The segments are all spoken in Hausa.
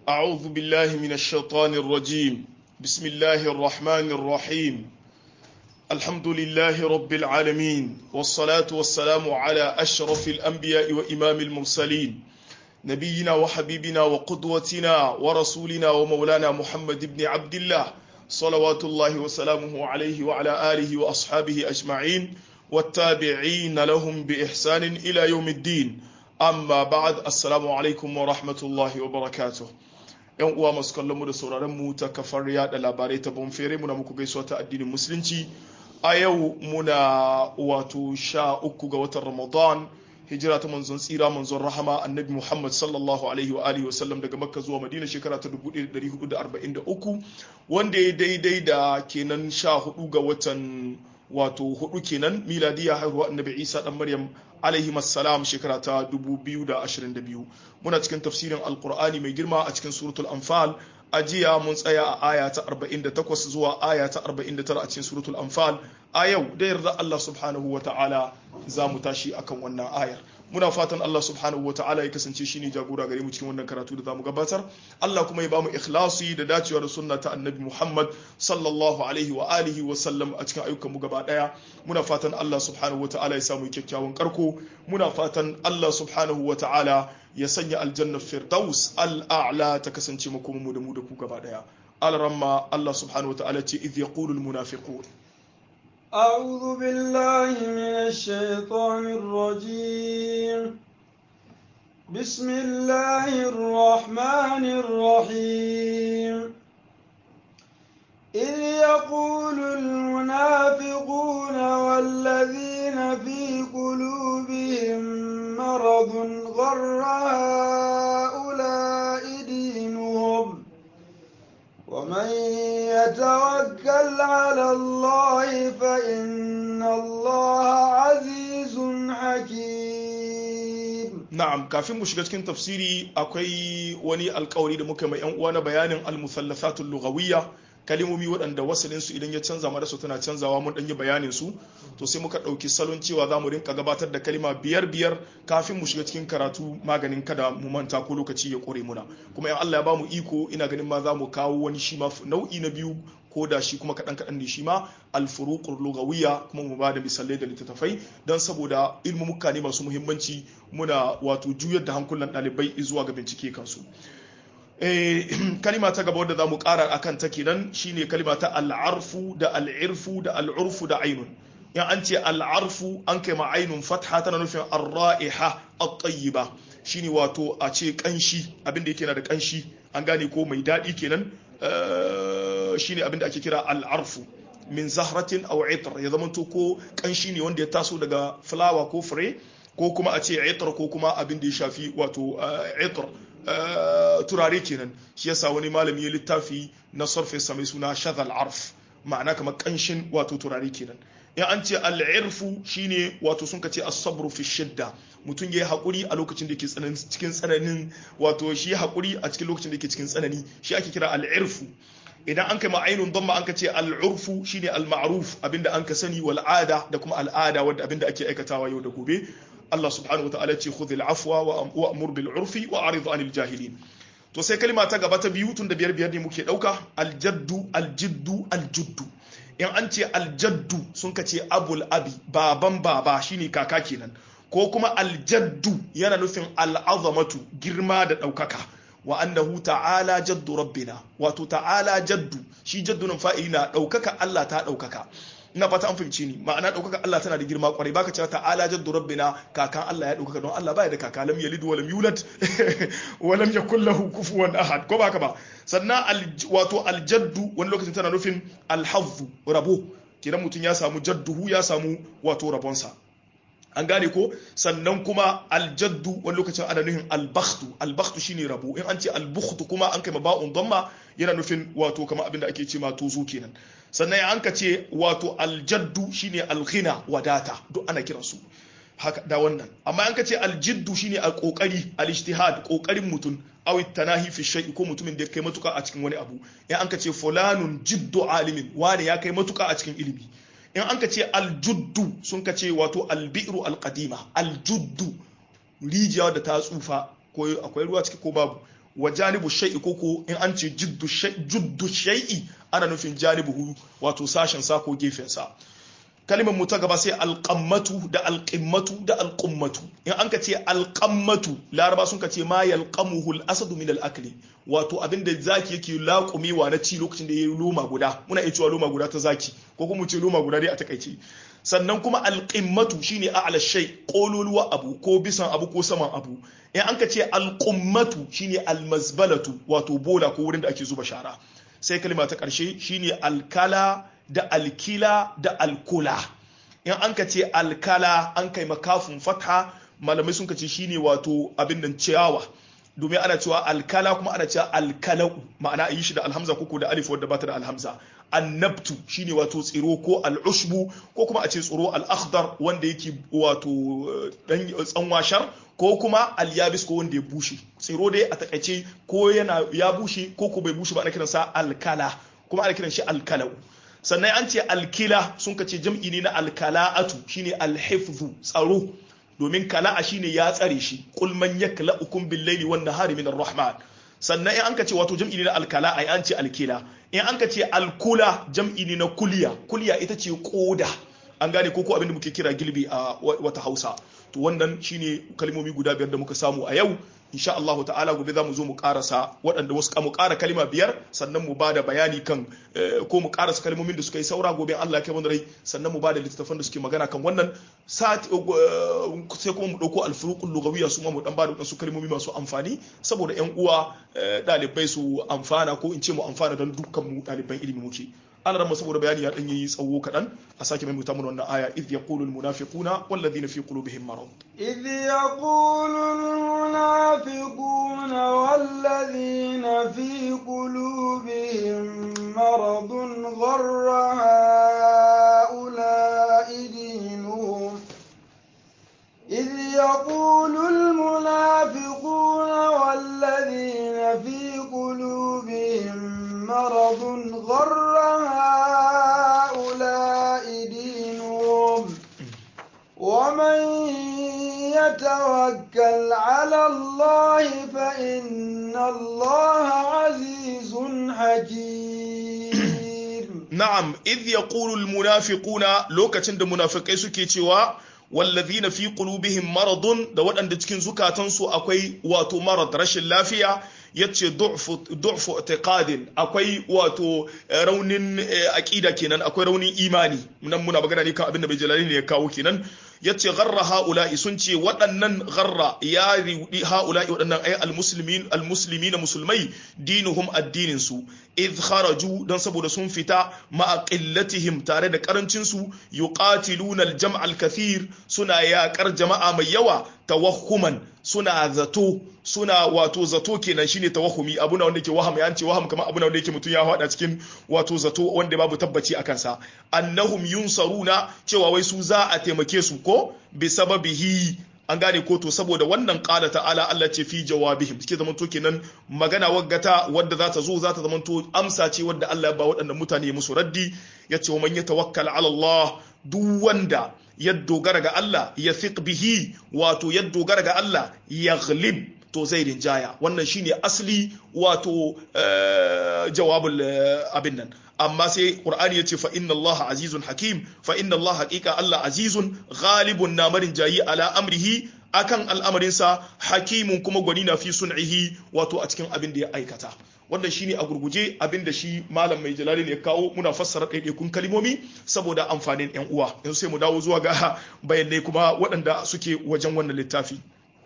أعوذ بالله من الشيطان الرجيم بسم الله الرحمن الرحيم الحمد لله رب العالمين والصلاة والسلام على أشرف الأنبياء وإمام المرسلين نبينا وحبيبنا وقدوتنا ورسولنا ومولانا محمد بن عبد الله صلوات الله وسلامه عليه وعلى آله وأصحابه أجمعين والتابعين لهم بإحسان إلى يوم الدين amma ba'ad assalamu alaikum wa rahmatullahi wa barakatuh yan uwa masu kallon mu da sauraron mu ta kafar yada labarai ta bonfere muna muku gaisuwa ta addinin musulunci a yau muna wato sha uku ga watan ramadan hijira ta manzon tsira manzon rahama annabi muhammad sallallahu alaihi wa alihi wasallam daga makka zuwa madina shekara ta 1443 wanda ya daidai da kenan sha hudu ga watan wato hudu kenan miladiya haihuwa annabi isa dan maryam alaihi salam shekara ta 2022 muna cikin tafsirin alkur'ani mai girma a cikin suratul anfal a jiya mun tsaya a aya ta 48 zuwa aya ta 49 a cikin suratul anfal a yau da yarda Allah subhanahu wa ta'ala za mu tashi akan wannan ayar muna fatan Allah subhanahu wa ta'ala ya kasance shine jagora gare mu cikin wannan karatu da zamu gabatar Allah kuma ya bamu ikhlasi da dacewa da sunna ta annabi Muhammad sallallahu alaihi wa alihi wa sallam a cikin ayyukan mu gaba daya muna fatan Allah subhanahu wa ta'ala ya samu kyakkyawan karko muna fatan Allah subhanahu wa ta'ala ya sanya aljanna firdaus al'a'la ta kasance mu kuma mu da mu da ku gaba daya al-ramma Allah subhanahu wa ta'ala ce idh yaqulu al-munafiqun أعوذ بالله من الشيطان الرجيم بسم الله الرحمن الرحيم إذ يقول المنافقون والذين في قلوبهم مرض غر هؤلاء دينهم ومن يتوكل على الله فإن الله عزيز حكيم na'am kafin mu shiga cikin tafsiri akwai wani alkawari da muka mai yan uwa na bayanin al-musallasatul lughawiyya kalimomi waɗanda wasalin su idan ya canza mara su tana canzawa mun ɗanyi bayanin su to sai muka ɗauki salon cewa za mu rinka gabatar da kalima biyar biyar kafin mu shiga cikin karatu maganin kada mu manta ko lokaci ya ƙure muna kuma in Allah ya ba mu iko ina ganin ma za mu kawo wani shi ma nau'i na biyu ko da shi kuma kaɗan kaɗan ne shi ma alfuruqur lugawiyya kuma mu ba da misalai da littattafai don saboda ilmumuka ne masu muhimmanci muna wato juyar da hankulan ɗalibai zuwa ga bincike kansu kalima ta gaba wadda za mu ƙara a kan ta kenan shine kalima ta al'arfu da al'irfu da al'urfu da ainun in an ce al'arfu an kai ma ainun fatha tana nufin arra'iha at-tayyiba shine wato a ce kanshi abinda yake na da kanshi an gane ko mai daɗi kenan shine abinda ake kira al'arfu min zahratin aw itr ya zama to ko kanshi ne wanda ya taso daga fulawa ko fure ko kuma a ce itr ko kuma abin da ya shafi wato itr turare kenan shi yasa wani malami ya littafi na surface mai suna shadhal arf ma'ana kamar kanshin wato turare kenan in an ce al'irfu shine wato sun ka ce as-sabru fi shidda mutum yayi hakuri a lokacin da yake cikin tsananin wato shi hakuri a cikin lokacin da yake cikin tsanani shi ake kira al'irfu idan an kai ma'ainun damma an ka ce al'urfu shine al-ma'ruf abinda an ka sani wal ada da kuma al'ada wanda abinda ake aikatawa yau da gobe Allah subhanahu wa ta'ala ce khudh al-afwa wa amur bil urfi wa arid anil jahilin to sai kalma ta gaba ta biyu tun da biyar biyar ne muke dauka aljaddu aljiddu aljuddu in an ce aljaddu sun ka ce abul abi baban baba shine kaka kenan ko kuma aljaddu yana nufin al'azamatu girma da daukaka wa annahu ta'ala jaddu rabbina wato ta'ala jaddu shi jaddu nan fa'ili na daukaka Allah ta daukaka ina fata an fahimci ni ma'ana ɗaukaka Allah tana da girma kwarai baka cewa ta'ala jaddu rabbina kakan Allah ya ɗaukaka don Allah baya da kaka lam yalid wa lam yulad wa lam yakul lahu kufuwan ahad ko baka ba sannan wato aljaddu wani lokacin tana nufin alhazzu rabo kidan mutum ya samu jadduhu ya samu wato rabonsa an gane ko sannan kuma aljaddu wani lokacin ana nufin albakhtu albakhtu shine rabo in an ce albukhtu kuma an kai ba'un damma yana nufin wato kamar abin da ake ce ma tozo kenan sannan an ka ce wato aljaddu shine alghina wadata duk ana kiran su haka da wannan amma an ka ce aljiddu shine alkokari alijtihad kokarin mutum aw tanahi fi shay'i ko mutumin da ya kai matuka a cikin wani abu in an ka ce fulanun jiddu alimin wani ya kai matuka a cikin ilimi in an ka ce aljuddu sun ka ce wato albi'ru alqadima aljuddu rijiya da ta tsufa ko akwai ruwa ciki ko babu wa janibu shay'i koko in an ce juddu shay'i ana nufin janibuhu wato sashen sa ko gefen sa kalimar mu ta gaba sai alƙammatu da alƙimmatu da alƙummatu in an ka ce alƙammatu laraba sun ka ce ma yalqamuhu al-asadu min al-akli wato abin da zaki yake laƙumewa na ci lokacin da yayi loma guda muna iya cewa loma guda ta zaki ko kuma mu ce loma guda dai a takaice sannan kuma alƙimmatu shine a'la shay kololuwa abu ko bisan abu ko saman abu in an ka ce alƙummatu shine almazbalatu wato bola ko wurin da ake zuba shara sai kalma ta ƙarshe shine alkala da alkila da alkula in an ka ce alkala an kai makafin fatha malamai sun ka ce shine wato abin nan ciyawa domin ana cewa alkala kuma ana cewa alkalau ma'ana a yi shi da alhamza ko da alif wadda bata da alhamza annabtu shine wato tsiro ko al'ushbu ko kuma a ce tsiro al'akhdar wanda yake wato dan tsanwashar ko kuma alyabis ko wanda ya bushe tsiro dai a takaice ko yana ya bushe ko ko bai bushe ba ana kiransa alkala kuma ana kiran shi alkalau sannan an ce alkila sun kace jam'i ne na alkala'atu shine alhifzu tsaro domin kala'a shine ya tsare shi qul man yakla'ukum bil layli wan nahari min rahman sannan in an ka ce wato jam'i ne na alkala'a an ce alkila in an ka ce alkula jam'i ne na kuliya kuliya ita ce koda an gane ko ko abin da muke kira gilbi a wata Hausa to wannan shine kalmomi guda biyar da muka samu a yau insha Allah ta'ala gobe za mu zo mu karasa waɗanda wasu mu ƙara kalma biyar sannan mu bada bayani kan ko mu karasa kalmomin da suka yi saura gobe Allah ya kai mu rai sannan mu bada littattafan da suke magana kan wannan sai kuma mu ɗauko alfuruqul lugawiyya su ma mu dan bada wasu kalmomi masu amfani saboda ƴan uwa ɗalibai su amfana ko in ce mu amfana don dukkan mu ɗaliban ilimi muke Allah ramma saboda bayani ya dan yi tsawo kaɗan a sake mai mutamar wannan aya idh yaqulu al munafiquna wal ladhina fi qulubihim marad idh yaqulu al munafiquna wal ladhina fi qulubihim marad gharra haula'i dinuhum إذ يقول المنافقون والذين في قلوبهم مرض غر هؤلاء دينهم ومن يتوكل على الله فإن الله عزيز حكيم نعم إذ يقول المنافقون لوكة منافقين سكي wallazina fi qulubihim maradun da waɗanda cikin zukatansu akwai wato marad rashin lafiya yace du'fu du'fu i'tiqadin akwai wato raunin aqida kenan akwai raunin imani nan muna magana ne kan abin da bai jalali ne ya kawo kenan yace gharra haula'i sun ce waɗannan gharra ya riudi haula'i waɗannan ay almuslimin almuslimina musulmai dinuhum addinin su idh kharaju dan saboda sun fita ma'a qillatihim tare da karancin su yuqatiluna aljam' alkathir suna yaƙar jama'a mai yawa tawahhuman suna zato suna wato zato kenan shine tawahumi abuna wanda yake waham ya ce waham kamar abuna wanda yake mutum ya hada cikin wato zato wanda babu tabbaci a kansa annahum yunsaruna cewa wai su za a taimake su ko bi sababihi an gane ko to saboda wannan qala ta'ala Allah ce fi jawabihim suke zaman to kenan magana waggata wadda za ta zo za ta zaman to amsa ce wadda Allah ya ba waɗannan mutane musu raddi yace wa man yatawakkal ala Allah duk wanda ya dogara ga Allah ya fiq bihi wato ya dogara ga Allah ya ghlib to zai rinjaya wannan shine asli wato jawabul abin nan amma sai qur'ani yace fa inna allaha azizun hakim fa inna allaha haqiqa allah azizun ghalibun namarin jayi ala amrihi akan al'amarinsa hakimun kuma gwani na fi sun'ihi wato a cikin abin da ya aikata wannan shine a gurguje abin da shi malam mai jalali ne ya kawo muna fassara ɗaiɗaikun kalmomi saboda amfanin yan uwa yanzu sai mu dawo zuwa ga bayanai kuma waɗanda suke wajen wannan littafi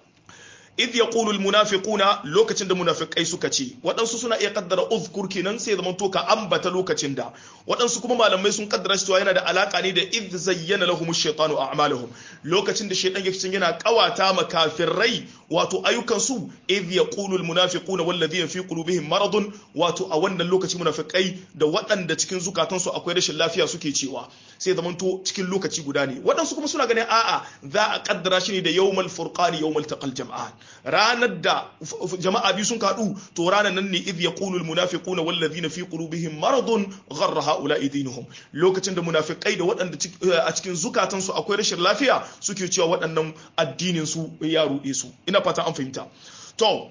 idh yaqulu almunafiquna lokacin da munafikai suka ce waɗansu suna iya kaddara uzkur kenan sai zaman to ka ambata lokacin da waɗansu kuma malamai sun kaddara cewa yana da alaka ne da idh zayyana lahum ash-shaytanu a'malahum lokacin da shaytan yake yana kawata makafirai wato ayyukan su idh yaqulu almunafiquna walladhina fi qulubihim maradun wato a wannan lokaci munafikai da waɗanda cikin zukatansu akwai rashin lafiya suke cewa sai zaman to cikin lokaci guda ne waɗansu kuma suna ganin a'a za a kaddara shi ne da yawmal furqani yawmal taqal jam'an ranar da jama'a biyu sun kaɗu to ranar nan ne idh yaqulu al munafiquna wal ladhina fi qulubihim maradun gharra haula'i dinuhum lokacin da munafikai da waɗanda a cikin zukatan su akwai rashin lafiya suke cewa waɗannan addinin su ya ruɗe su ina fata an fahimta to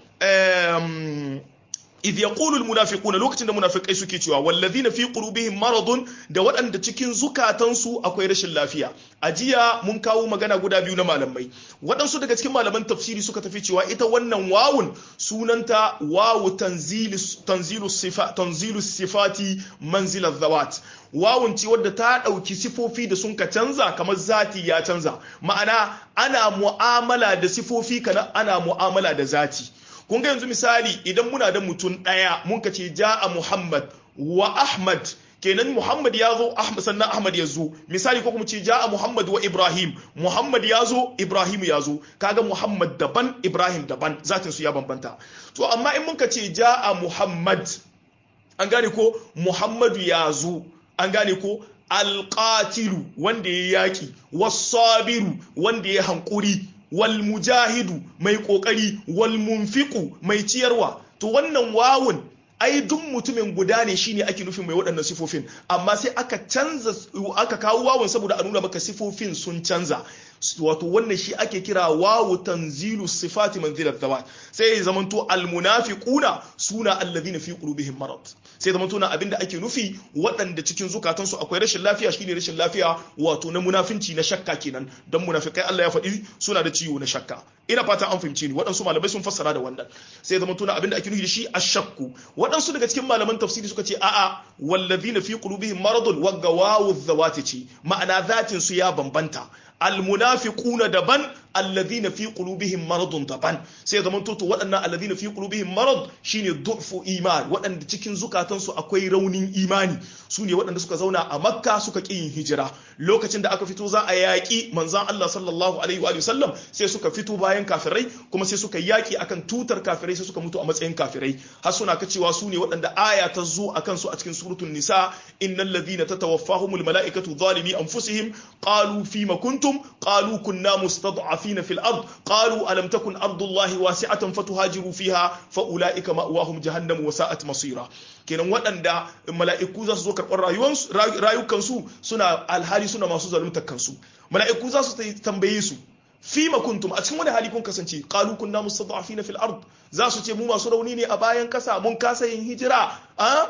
um, idh yaqulu almunafiquna lokacin da munafikai suke cewa wallazina fi qulubihim maradun da waɗanda cikin zukatansu akwai rashin lafiya a jiya mun kawo magana guda biyu na malamai waɗansu daga cikin malaman tafsiri suka tafi cewa ita wannan wawun sunanta wawu tanzilu tanzilu sifa tanzilu sifati manzila zawat wawun ce wadda ta ɗauki sifofi da sun ka canza kamar zati ya canza ma'ana ana mu'amala da sifofi kana ana mu'amala da zati kun ga yanzu misali idan muna da mutum ɗaya mun ka ce ja'a Muhammad wa Ahmad kenan Muhammad ya zo sannan Ahmad ya zo misali ko kuma ce ja'a Muhammad wa Ibrahim Muhammad ya zo Ibrahim ya zo kaga Muhammad daban Ibrahim daban zatin su ya bambanta to amma in mun ka ce ja'a Muhammad an gane ko Muhammadu ya zo an gane ko alqatilu wanda ya yaki wasabiru wanda ya hankuri wal mujahidu mai kokari wal munfiqu mai ciyarwa to wannan wawun ai duk mutumin guda ne shine ake nufin mai waɗannan sifofin amma sai aka canza aka kawo wawun saboda a nuna maka sifofin sun canza wato wannan shi ake kira wawu tanzilu sifati manzilat zawat sai ya zamanto almunafiquna suna alladhina fi qulubihim marad sai zamanto na abinda ake nufi waɗanda cikin zukatansu akwai rashin lafiya shine rashin lafiya wato na munafinci na shakka kenan dan munafikai Allah ya faɗi suna da ciwo na shakka ina fata an fahimce ni waɗansu malamai sun fassara da wannan sai zamanto na abinda ake nufi da shi ashakku waɗansu daga cikin malaman tafsiri suka ce a'a walladhina fi qulubihim maradun wagga wawu zawati ce ma'ana zatin su ya bambanta almunafiquna daban alladhina fi qulubihim maradun daban sai zaman to waɗannan alladhina fi qulubihim marad shine du'fu iman waɗanda cikin zukatansu akwai raunin imani su ne waɗanda suka zauna a makka suka ƙi yin hijira lokacin da aka fito za a yaƙi manzan Allah sallallahu alaihi wa sallam sai suka fito bayan kafirai kuma sai suka yaƙi akan tutar kafirai sai suka mutu a matsayin kafirai har suna ka cewa su ne waɗanda aya ta zo akan su a cikin suratul nisa innal ladhina tatawaffahumul mala'ikatu zalimi anfusihim qalu fima kuntum qalu kunna mustad'afina fil ard qalu alam takun ardullahi wasi'atan fatuhajiru fiha fa ulaika ma'wahum jahannam wa sa'at masira kenan waɗanda mala'iku za su zo karɓar rayukansu suna alhali suna masu zaluntar kansu mala'iku za su tambaye su fima kuntum a cikin wani hali kun kasance qalu kunna mustad'afina fil ard za su ce mu masu rauni ne a bayan kasa mun kasa yin hijira a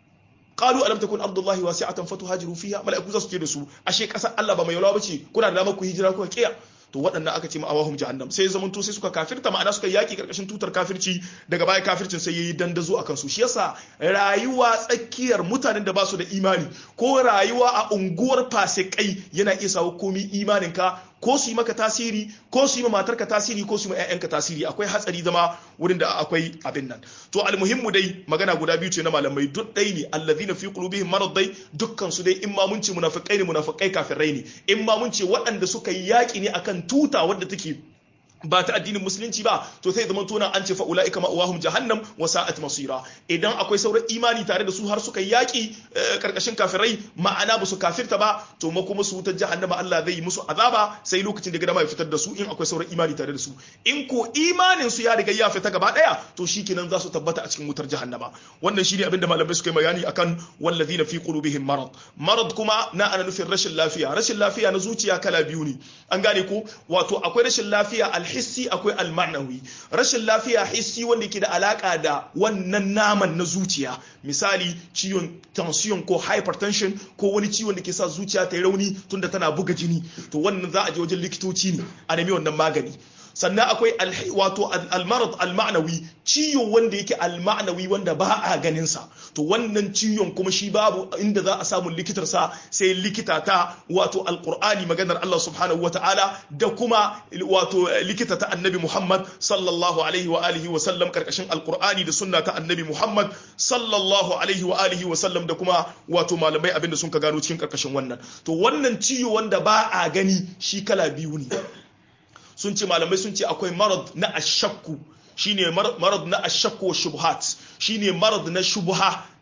qalu alam takun ardullahi wasi'atan fatuhajiru fiha mala'iku za su ce da su ashe kasar Allah ba mai yawa bace kuna da damar ku hijira kuka kiya to waɗannan aka ce ma'awahum jahannam sai zaman to sai suka kafirta ma'ana suka yaki karkashin tutar kafirci daga baya kafircin sai yayi dandazo akan su shi yasa rayuwa tsakiyar mutanen da ba su da imani ko rayuwa a unguwar fasikai yana iya sawo komi imanin ka ko su yi maka tasiri ko su yi ma matarka tasiri ko su yi ma 'ya'yanka tasiri akwai hatsari zama wurin da akwai abin nan to almuhimmu dai magana guda biyu ce na malamai duk ɗai ne allazina fi qulubihim marad dai dukkan su dai in ma mun ce munafikai ne munafikai kafirai ne in ma mun ce waɗanda suka yi yaƙi ne akan tuta wadda take ba ta addinin musulunci ba to sai zaman tona an ce fa ulaika ma'awahum jahannam wa sa'at masira idan akwai sauran imani tare da su har suka yaki karkashin kafirai ma'ana ba su kafirta ba to ma kuma su wutar jahannama Allah zai yi musu azaba sai lokacin da gama ya fitar da su in akwai sauran imani tare da su in ko imanin su ya riga ya fita gaba daya to shikenan za su tabbata a cikin wutar jahannama wannan shine abin da malamai suka yi bayani akan wallazina fi qulubihim marad marad kuma na ana nufin rashin lafiya rashin lafiya na zuciya kala biyu ne an gane ko wato akwai rashin lafiya alhissi akwai almanawi rashin lafiya hissi wanda ke da alaka da wannan naman na zuciya misali ciwon tension ko hypertension ko wani ciwon da ke sa zuciya ta yi rauni tunda tana buga jini to wannan za a je wajen likitoci ne a nemi wannan magani sannan akwai wato almarad almanawi ciwo wanda yake almanawi wanda ba a ganin sa to wannan ciwon kuma shi babu inda za a samu likitar sa sai likita ta wato alqur'ani maganar Allah subhanahu wataala da kuma wato likita ta annabi Muhammad sallallahu alaihi wa alihi wa sallam karkashin alqur'ani da sunna ta annabi Muhammad sallallahu alaihi wa alihi wa sallam da kuma wato malamai abinda sun ka gano cikin karkashin wannan to wannan ciwo wanda ba a gani shi kala biyu ne sun ce malamai sun ce akwai marad na ashakku shine marad na ashakku wa shubhat shine marad na shubha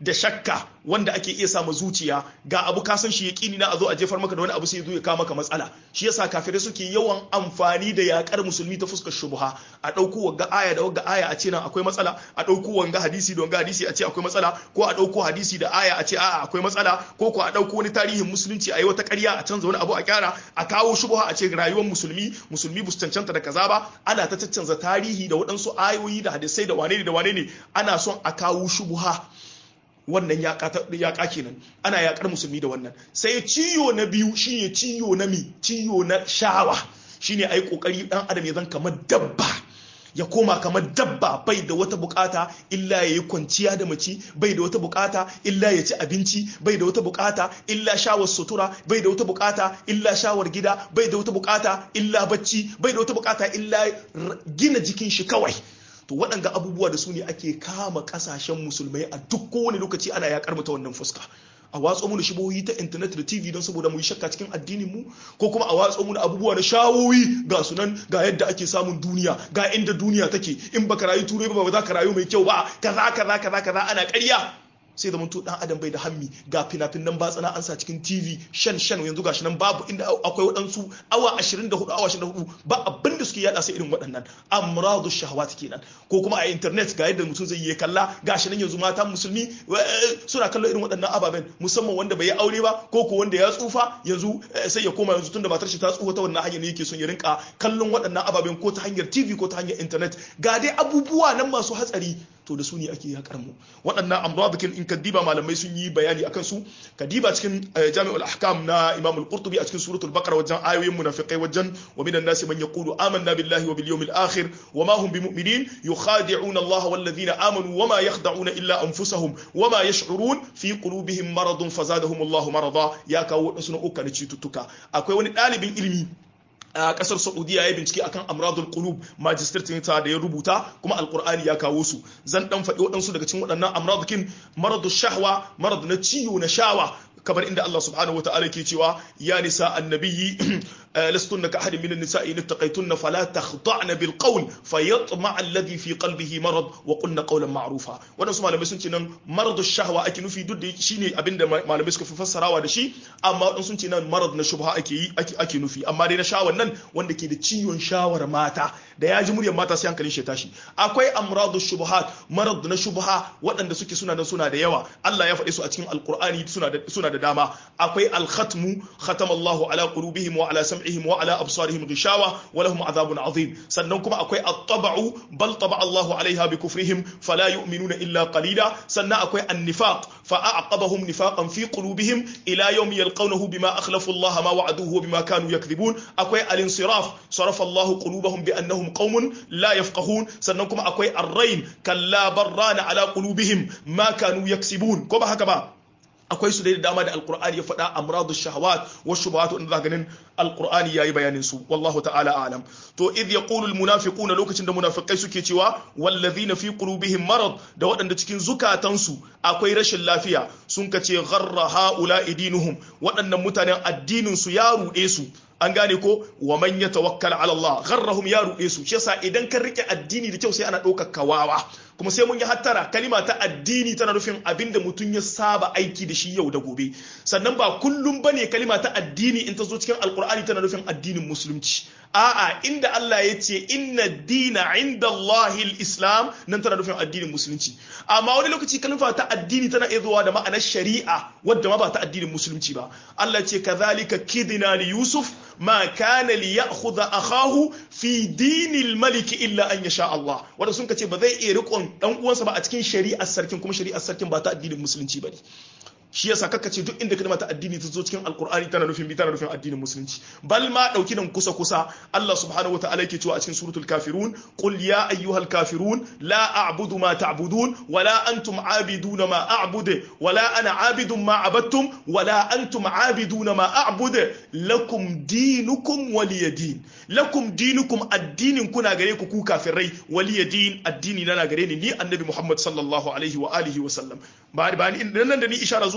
da shakka wanda ake iya sama zuciya ga abu ka san shi yaqini na a zo a jefar maka da wani abu sai ya zo ya kawo maka matsala shi yasa kafirai suke yawan amfani da yakar musulmi ta fuskar shubha a dauko wanga aya da wanga aya a ce nan akwai matsala a dauko wanga hadisi da wanga hadisi a ce akwai matsala ko a dauko hadisi da aya a ce a'a akwai matsala ko ko a dauko wani tarihin musulunci a yi wata ƙarya a canza wani abu a kyara a kawo shubha a ce rayuwar musulmi musulmi bu cancanta da kaza ba ana ta caccanza tarihi da waɗansu ayoyi da hadisai da wane ne da wane ne ana son a kawo shubha wannan yaƙa kenan ana yaƙar musulmi da wannan sai ciyo na biyu shine ciyo na mi ciyo na shawa shine ai kokari dan adam ya zan kamar dabba ya koma kamar dabba bai da wata bukata illa ya yi kwanciya da mace bai da wata bukata illa ya ci abinci bai da wata bukata illa shawar sutura bai da wata bukata illa shawar gida bai da wata bukata illa bacci bai da wata bukata illa gina jikin shi kawai to waɗanga abubuwa da su ne ake kama ƙasashen musulmai a duk kowane lokaci ana yaƙar mu ta wannan fuska a watsa mu da shibohi ta intanet da tv don saboda mu yi shakka cikin addinin mu ko kuma a watsa mu da abubuwa na shawowi ga sunan ga yadda ake samun duniya ga inda duniya take in baka rayu turai ba ba za ka rayu mai kyau ba kaza kaza kaza kaza ana ƙarya sai da to dan adam bai da hammi ga fina-finan batsana an sa cikin tv shan shan yanzu gashi nan babu inda akwai waɗansu awa 24 awa 24 ba abin da suke yada sai irin waɗannan amradu shahawat kenan ko kuma a internet ga yadda mutum zai yi kalla gashi nan yanzu mata musulmi suna kallon irin waɗannan ababen musamman wanda bai yi aure ba ko ko wanda ya tsufa yanzu sai ya koma yanzu tunda matar shi ta tsufa ta wannan hanyar ne yake son ya rinka kallon waɗannan ababen ko ta hanyar tv ko ta hanyar internet ga dai abubuwa nan masu hatsari to da su ne ake yakar mu waɗannan amradikin in ka diba malamai sun yi bayani akan su ka diba cikin jami'ul ahkam na imam al-qurtubi a cikin suratul baqara wajen ayoyin munafiqai wajen wa minan nasi man yaqulu amanna billahi wa bil yawmil akhir wa ma hum bimu'minin yukhadi'una Allah wal ladhina amanu wa ma yakhda'una illa anfusahum wa ma yash'urun fi qulubihim maradun fazadahum Allah marada ya kawo wadansu na uka na cututtuka akwai wani ɗalibin ilimi a kasar saudiya ya bincike akan amradul qulub magistratin ta da ya rubuta kuma alqur'ani ya kawo su zan dan faɗi waɗansu daga cikin waɗannan amradukin maradu shahwa marad na ciwo na shawa kamar inda Allah subhanahu wataala ke cewa ya nisa annabiyyi lastunna ka ahadin minan nisa'i in taqaytunna fala takhda'na bil qawl fayatma alladhi fi qalbihi marad wa qulna qawlan ma'rufa wannan su malamai sun ce nan maradu shahwa ake nufi duk da shine abinda malamai suka fi fassarawa da shi amma wadansu sun ce nan marad na shubha ake yi ake nufi amma dai na shawan nan wanda ke da ciwon shawar mata da ya ji muryar mata sai hankalin shi tashi akwai amradu shubuhat marad na shubha waɗanda suke suna da suna da yawa Allah ya faɗe su a cikin alqur'ani suna da suna da dama akwai al-khatmu khatamallahu ala qulubihim wa ala sam'ihim wa ala absarihim ghishawa wa lahum adhabun azim sannan kuma akwai at-tab'u bal taba Allahu alaiha bi kufrihim fala yu'minuna illa qalila sannan akwai an-nifaq fa a'aqabahum nifaqan fi qulubihim ila yawmi yalqawnahu bima akhlafu Allah ma wa'aduhu wa bima kanu yakdhibun akwai al-insiraf sarafa Allah qulubahum bi annahum qaumun la yafqahun sannan kuma akwai ar-rayn kalla barrana ala qulubihim ma kanu yaksibun ko ba haka ba akwai su da dama da alkur'ani ya faɗa amradu shahawat wa shubuhat wanda za ganin alkur'ani yayi bayanin su wallahu ta'ala alam to idh yaqulu almunafiquna lokacin da munafikai suke cewa wallazina fi qulubihim marad da waɗanda cikin zukatansu akwai rashin lafiya sun kace gharra haula idinuhum waɗannan mutanen addinin su ya ruɗe su an gane ko wa man yatawakkal ala Allah gharrahum ya ruɗe su shi yasa idan ka rike addini da kyau sai ana ɗaukar kawawa kuma sai mun yi hattara kalima ta addini tana nufin abinda mutum ya saba aiki da shi yau da gobe sannan ba kullum bane kalima ta addini in ta zo cikin alkur'ani tana nufin addinin musulunci a'a inda Allah ya ce inna dina inda Allahil islam nan tana nufin addinin musulunci amma wani lokaci kalma ta addini tana iya zuwa da ma'anar shari'a wadda ma ba ta addinin musulunci ba Allah ce kazalika kidina li yusuf ma kana li ya'khudha akahu fi dinil malik illa an yasha Allah wanda sun ce ba zai iya rikon dan uwansa ba a cikin shari'ar sarkin kuma shari'ar sarkin ba ta addinin musulunci bane shi yasa kaka ce duk inda kalma ta addini ta zo cikin alkur'ani tana nufin bi tana nufin addinin musulunci bal ma dauki nan kusa kusa Allah subhanahu wataala yake cewa a cikin suratul kafirun qul ya ayyuhal kafirun la a'budu ma ta'budun wala antum a'biduna ma a'budu wala ana a'bidun ma abattum wala antum a'biduna ma a'budu lakum dinukum waliyadin lakum dinukum addinin kuna gare ku ku kafirai waliyadin addini na gare ni ni annabi Muhammad sallallahu alaihi wa alihi wa sallam ba ba nan da ni ishara zuwa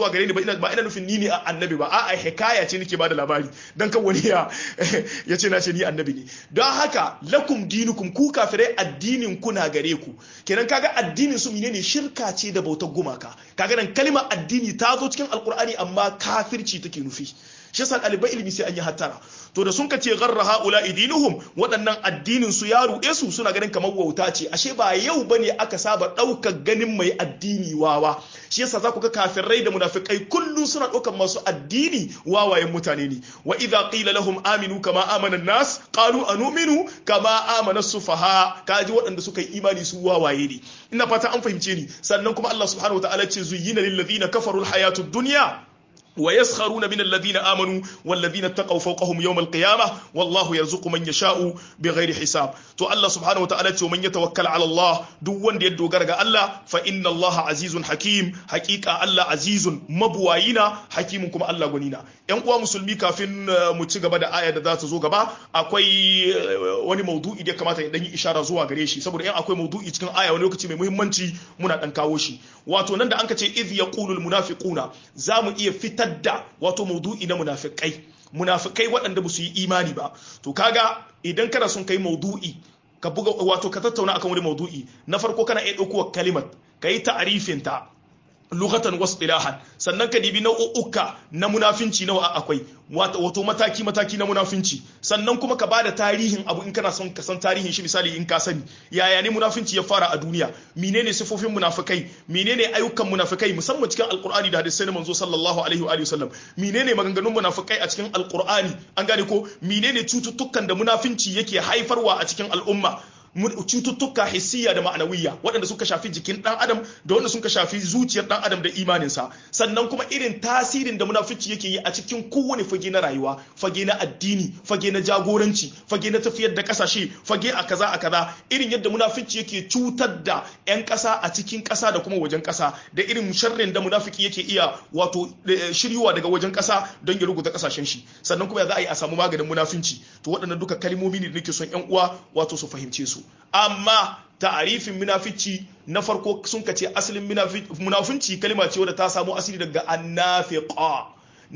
zuwa gare ni ba ina ba ina nufin ni ne annabi ba a'a hikaya ce nake bada labari dan kan wani ya ya ce na ce ni annabi ne don haka lakum dinukum ku kafirai addinin ku na gare ku kenan kaga addinin su menene shirka ce da bautar gumaka kaga nan kalmar addini ta zo cikin alkur'ani amma kafirci take nufi shi yasa ɗalibai ilimi sai an yi hattara to da sun ka ce garra haula idinuhum waɗannan addinin su ya ruɗe su suna ganin kamar wauta ce ashe ba yau bane aka saba ɗaukar ganin mai addini wawa shi yasa za ku ga kafirai da munafikai kullum suna ɗaukar masu addini wawayen mutane ne wa idza qila lahum aminu kama amana nas qalu anu'minu kama amana sufaha kaji waɗanda suka yi imani su wawaye ne ina fata an fahimce ni sannan kuma Allah subhanahu wa ta'ala ce zuyyina lil ladina kafaru al hayatud dunya ويسخرون من الذين آمنوا والذين اتقوا فوقهم يوم القيامة والله يرزق من يشاء بغير حساب تو الله سبحانه وتعالى ومن يتوكل على الله دو وند يدو غرغا الله فإن الله عزيز حكيم حقيقة الله عزيز مبواينا حكيم كما الله غنينا yan uwa musulmi kafin mu ci gaba da aya da za ta zo gaba akwai wani maudu'i da kamata ya dan yi ishara zuwa gare shi saboda in akwai maudu'i cikin aya wani lokaci mai muhimmanci muna dan kawo shi wato nan da an ka ce idh yaqulu al munafiquna za mu iya fitar da wato maudu'i na munafikai munafikai waɗanda ba su yi imani ba to kaga idan kana son kai maudu'i ka buga wato ka tattauna akan wani maudu'i na farko kana iya ɗauko kalimat ka yi ta'arifin ta lughatan wasu ilahan sannan ka dibi nau'uka na munafinci nawa akwai wato mataki mataki na munafinci sannan kuma ka bada tarihin abu in kana son ka san tarihin shi misali in ka sani yaya ne munafinci ya fara a duniya menene sifofin munafikai menene ayyukan munafikai musamman cikin alqur'ani da hadisai na manzo sallallahu alaihi wa alihi wasallam menene maganganun munafikai a cikin alqur'ani an gane ko menene cututtukan da munafinci yake haifarwa a cikin al'umma cututtuka hissiya da ma'anawiyya waɗanda suka shafi jikin ɗan adam da wanda suka shafi zuciyar ɗan adam da imaninsa sannan kuma irin tasirin da munafici yake yi a cikin kowane fage na rayuwa fage na addini fage na jagoranci fage na tafiyar da ƙasashe fage a kaza a kaza irin yadda munafici yake cutar da 'yan ƙasa a cikin ƙasa da kuma wajen ƙasa da irin sharrin da munafiki yake iya wato shiryuwa daga wajen ƙasa don ya rubuta ƙasashen shi sannan kuma ya za a yi a samu maganin munafinci to waɗannan duka kalmomi ne da nake son 'yan uwa wato su fahimce su amma ta'arifin munafici na farko sun kace asalin munafinci kalma ce wadda ta samu asali daga annafiqa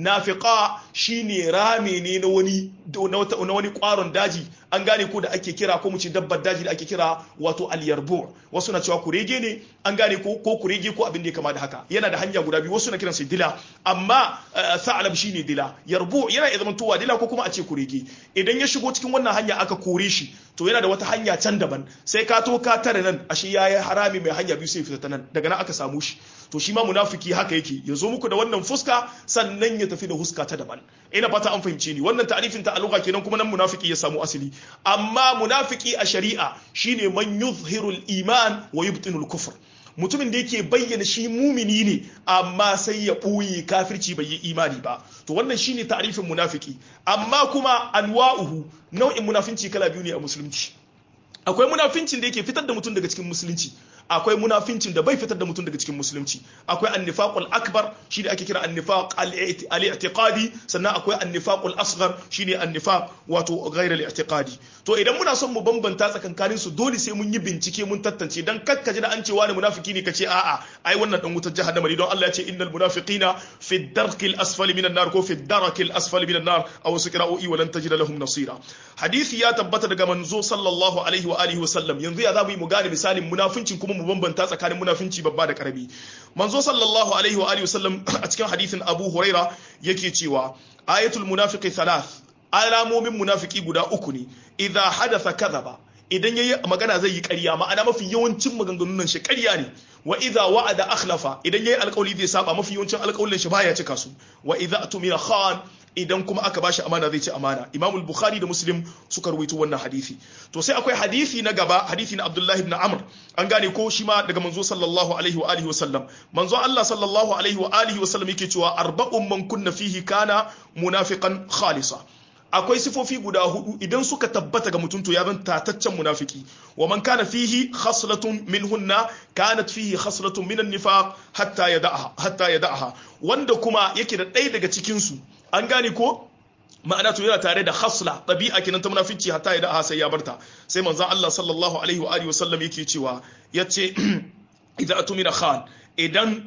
nafiqa shine rame ne na wani na wani kwaron daji an gane ko da ake kira ko mu ce dabbar daji da ake kira wato alyarbu wasu na cewa kurege ne an gane ko ko kurege ko abin da ya kama da haka yana da hanya guda biyu wasu na kiransa dila amma sa'alab shine dila yarbu yana iya zama towa dila ko kuma a ce kurege idan ya shigo cikin wannan hanya aka kore shi to yana da wata hanya can daban sai ka to ka tare nan ashe yayi harami mai hanya biyu sai fita ta nan daga nan aka samu shi to shi ma munafiki haka yake ya zo muku da wannan fuska sannan ya tafi da huska ta daban ina fata an fahimce ni wannan ta'arifin ta aluga kenan kuma nan munafiki ya samu asali amma munafiki a shari'a shine man yuzhirul iman wa yubtinul kufr mutumin da yake bayyana shi mumini ne amma sai ya ɓoye kafirci bai yi imani ba to wannan shine ta'arifin munafiki amma kuma anwa'uhu nau'in munafinci kala biyu ne a musulunci akwai munafincin da yake fitar da mutum daga cikin musulunci akwai munafincin da bai fitar da mutum daga cikin musulunci akwai annifaqul akbar shine ake kira annifaq al-i'tiqadi sannan akwai annifaqul asghar shine annifaq wato ghayr al-i'tiqadi to idan muna son mu bambanta tsakankanin su dole sai mun yi bincike mun tantance dan kakkaji da an ce wani munafiki ne kace a'a ai wannan dan wutar jahannama ne don Allah ya ce innal munafiqina fi darkil asfali minan nar ko fi darakil asfali minan nar aw su qira'o'i wa lan tajida lahum nasira hadisi ya tabbata daga manzo sallallahu alaihi wa alihi wa sallam yanzu ya zamu yi mu gane misalin munafincin kuma mu bambanta tsakanin munafinci babba da karami manzo sallallahu alaihi wa alihi wasallam a cikin hadisin Abu Huraira yake cewa ayatul munafiqi thalath alamomin munafiki guda uku ne idza hadatha kadhaba idan yayi magana zai yi ƙarya ma'ana mafi yawancin maganganun nan shi ƙarya ne wa idza wa'ada akhlafa idan yayi alƙawli zai saba mafi yawancin alƙawlin shi baya cika su wa idza tumira khan idan kuma aka bashi amana zai ci amana imam al-bukhari da muslim suka ruwaito wannan hadisi to sai akwai hadisi na gaba hadisi na abdullahi ibn amr an gane ko shi ma daga manzo sallallahu alaihi wa alihi wa sallam manzo allah sallallahu alaihi wa alihi wa sallam yake cewa arba'un man kunna fihi kana munafiqan khalisa akwai sifofi guda hudu idan suka tabbata ga mutum to ya zan tataccen munafiki wa man kana fihi khaslatun minhunna kanat fihi khaslatun minan nifaq hatta yada'aha hatta yada'aha wanda kuma yake da ɗaya daga cikin su an gane ko ma'ana to yana tare da khasla ɗabi'a kenan ta munafici hatta ya da sai ya barta sai manzon Allah sallallahu alaihi wa alihi wasallam yake cewa yace idza atumina khan idan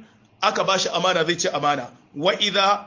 aka bashi amana zai ce amana wa idza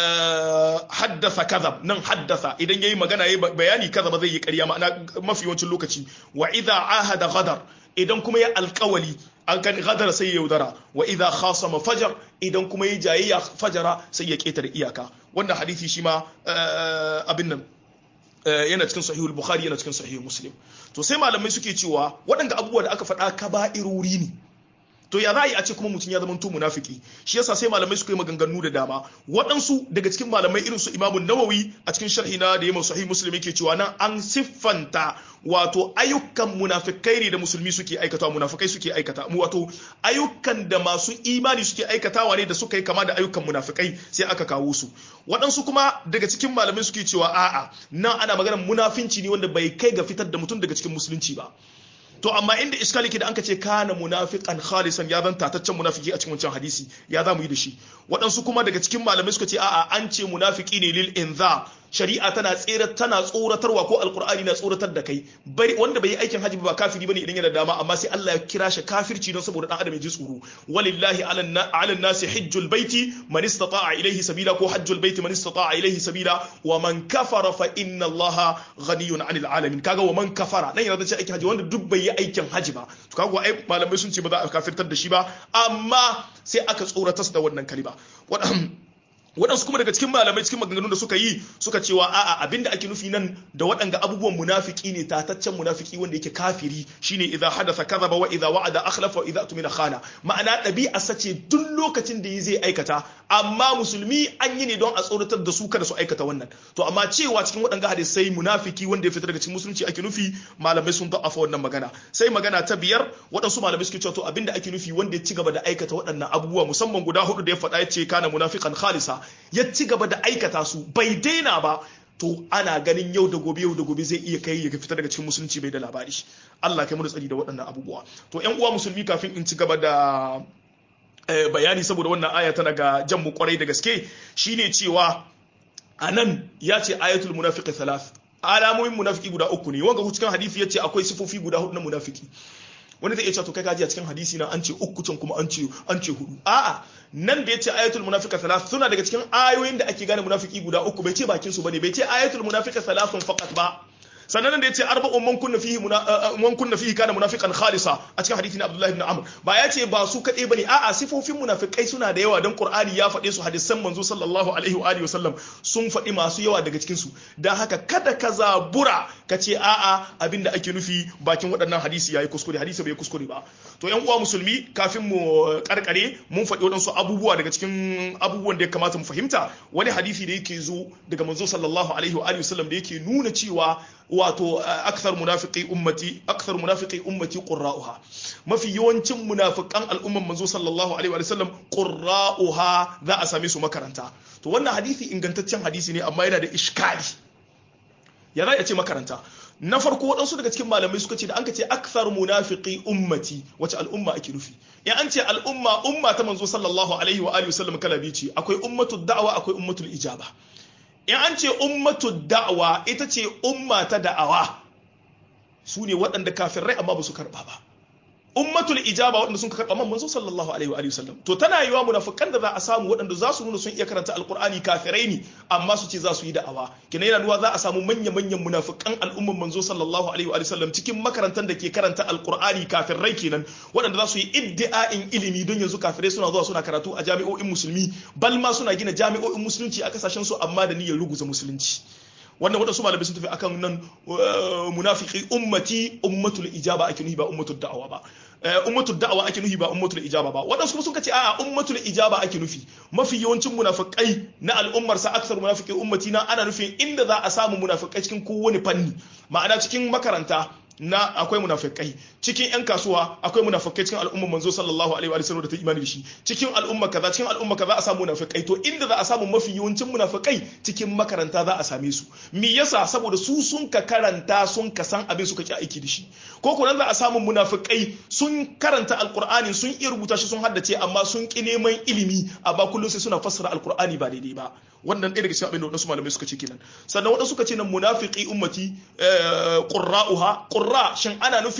haddasa kadhab nan haddasa idan yayi magana yayi bayani kadhaba zai yi ƙarya ma'ana mafi yawancin lokaci wa idza ahada ghadar idan kuma ya alƙawali an kan ghadar sai ya yaudara wa idza khasama fajar idan kuma ya jayayya fajara sai ya ketare iyaka wannan hadisi shi ma abin nan yana cikin sahihul bukhari yana cikin sahihul muslim to sai malamai suke cewa waɗanda abubuwa da aka faɗa kaba'irori ne to ya za a yi a ce kuma mutum ya zama to munafiki shi yasa sai malamai suka yi maganganu da dama waɗansu daga cikin malamai irin su imamun nawawi a cikin sharhi na da yamma sahih muslim yake cewa nan an siffanta wato ayyukan munafikai ne da musulmi suke aikata munafikai suke aikata mu wato ayyukan da masu imani suke aikatawa ne da suka yi kama da ayyukan munafikai sai aka kawo su waɗansu kuma daga cikin malamai suke cewa a'a nan ana maganar munafinci ne wanda bai kai ga fitar da mutum daga cikin musulunci ba to amma inda iskali ke da anka ce kana munafiqan khalisan ya zan tataccen munafiki a cikin wancan hadisi ya za mu yi da shi waɗansu kuma daga cikin malamai suka ce a'a an ce munafiki ne lil inza shari'a tana tsere tana tsoratarwa ko alqur'ani na tsoratar da kai bari wanda bai yi aikin haji ba kafiri bane idan yana dama amma sai Allah ya kira shi kafirci don saboda dan adam ya ji tsoro walillahi ala nasi hajjul baiti man istata'a ilayhi sabila ko hajjul baiti man istata'a ilayhi sabila wa man kafara fa inna Allah ghaniyun 'anil alamin kaga wa man kafara nan yana da ce aikin haji wanda duk bai yi aikin haji ba to kaga ai malamai sun ce ba za a kafirtar da shi ba amma sai aka tsoratar da wannan kalima waɗansu kuma daga cikin malamai cikin maganganun da suka yi suka cewa a'a abinda ake nufi nan da waɗanga abubuwan munafiki ne tataccen munafiki wanda yake kafiri shine idza hadatha kadhaba wa idza wa'ada akhlafa wa idza tumina khana ma'ana ɗabi'a sace duk lokacin da zai aikata amma musulmi an yi ne don a tsoratar da su kada su aikata wannan to amma cewa cikin waɗanga hadisai munafiki wanda ya fita daga cikin musulunci ake nufi malamai sun da'afa wannan magana sai magana ta biyar waɗansu malamai suke cewa to abinda ake nufi wanda ya ci gaba da aikata waɗannan abubuwa musamman guda hudu da ya faɗa ya ce kana munafiqan khalisa ya ci gaba da aikata su bai daina ba to ana ganin yau da gobe yau da gobe zai iya kai ya fita daga cikin musulunci bai da labari Allah kai mu da tsari da waɗannan abubuwa to ƴan uwa musulmi kafin in ci gaba da bayani saboda wannan aya tana ga jan mu kwarai da gaske shine cewa anan ya ce ayatul munafiqi thalath alamomin munafiki guda uku ne wanga cikin hadisi yace akwai sifofi guda hudu na munafiki wani zai iya cewa to kai kaji a cikin hadisi na an ce uku can kuma an ce an ce hudu a'a nan da yace ayatul munafiqa thalath suna daga cikin ayoyin da ake gane munafiki guda uku bai ce bakin su bane bai ce ayatul munafiqa thalathun faqat ba sannan da yace arba'un man kunna fihi man kunna fihi kana munafiqan khalisa a cikin hadisi na Abdullah ibn Amr ba ya ce ba su kade bane a'a sifofin munafikai suna da yawa dan Qur'ani ya faɗe su hadisan manzo sallallahu alaihi wa alihi wasallam sun faɗi masu yawa daga cikin su dan haka kada ka zabura ka ce a'a abinda ake nufi bakin waɗannan hadisi yayi kuskure hadisi bai kuskure ba to yan uwa musulmi kafin mu karkare mun faɗi waɗansu abubuwa daga cikin abubuwan da ya kamata mu fahimta wani hadisi da yake zo daga manzo sallallahu alaihi wa alihi wasallam da yake nuna cewa wato akthar munafiqi ummati akthar munafiqi ummati qurra'uha mafi yawancin munafiqan al'umman manzo sallallahu alaihi wa sallam qurra'uha za a same su makaranta to wannan hadisi ingantaccen hadisi ne amma yana da iskali ya za a ce makaranta na farko waɗansu daga cikin malamai suka ce da an ka ce akthar munafiqi ummati wace al'umma ake nufi ya an ce al'umma umma ta manzo sallallahu alaihi wa alihi wasallam kala biyu ce akwai ummatud da'wa akwai ummatul ijaba in an ce ummatu da'awa ita ce umma ta da'awa su ne waɗanda kafirai amma ba su karɓa ba ummatul ijaba waɗanda sun karɓa man manzo sallallahu alaihi wa sallam to tana yiwa munafikan da za a samu waɗanda za su nuna sun iya karanta alqur'ani kafirai ne amma su ce za su yi da'awa kina yana nuna za a samu manya manyan munafikan al'umman manzo sallallahu alaihi wa sallam cikin makarantar da ke karanta alqur'ani kafirai kenan waɗanda za su yi iddi'a'in ilimi don yanzu kafirai suna zuwa suna karatu a jami'o'in musulmi bal ma suna gina jami'o'in musulunci a kasashen su amma da niyyar ruguza musulunci wannan wadansu malamai sun tafi akan nan munafiki ummati ummatul ijaba ake nuhi ba ummatul da'awa ba ummatul da'awa ake nuhi ba ummatul ijaba ba wadansu kuma sun kace a'a ummatul ijaba ake nufi mafi yawancin munafikai na al'ummar sa aksar munafiki ummati na ana nufin inda za a samu munafikai cikin kowane fanni ma'ana cikin makaranta na akwai munafikai cikin yan kasuwa akwai munafikai cikin al'umma manzo sallallahu alaihi wa sallam da ta imani da shi cikin al'umma kaza cikin al'umma kaza a samu munafikai to inda za a samu mafi yawancin munafikai cikin makaranta za a same su me yasa saboda su sun ka karanta sun ka san abin suka ki aiki da shi ko kuma za a samu munafikai sun karanta alqur'ani sun iya rubuta shi sun haddace amma sun ki neman ilimi amma kullum sai suna fassara alqur'ani ba daidai ba wannan ɗaya daga cikin abin da wadansu malamai suka ce kenan sannan wadansu suka ce nan munafiki ummati qurra'uha qurra shin ana nufin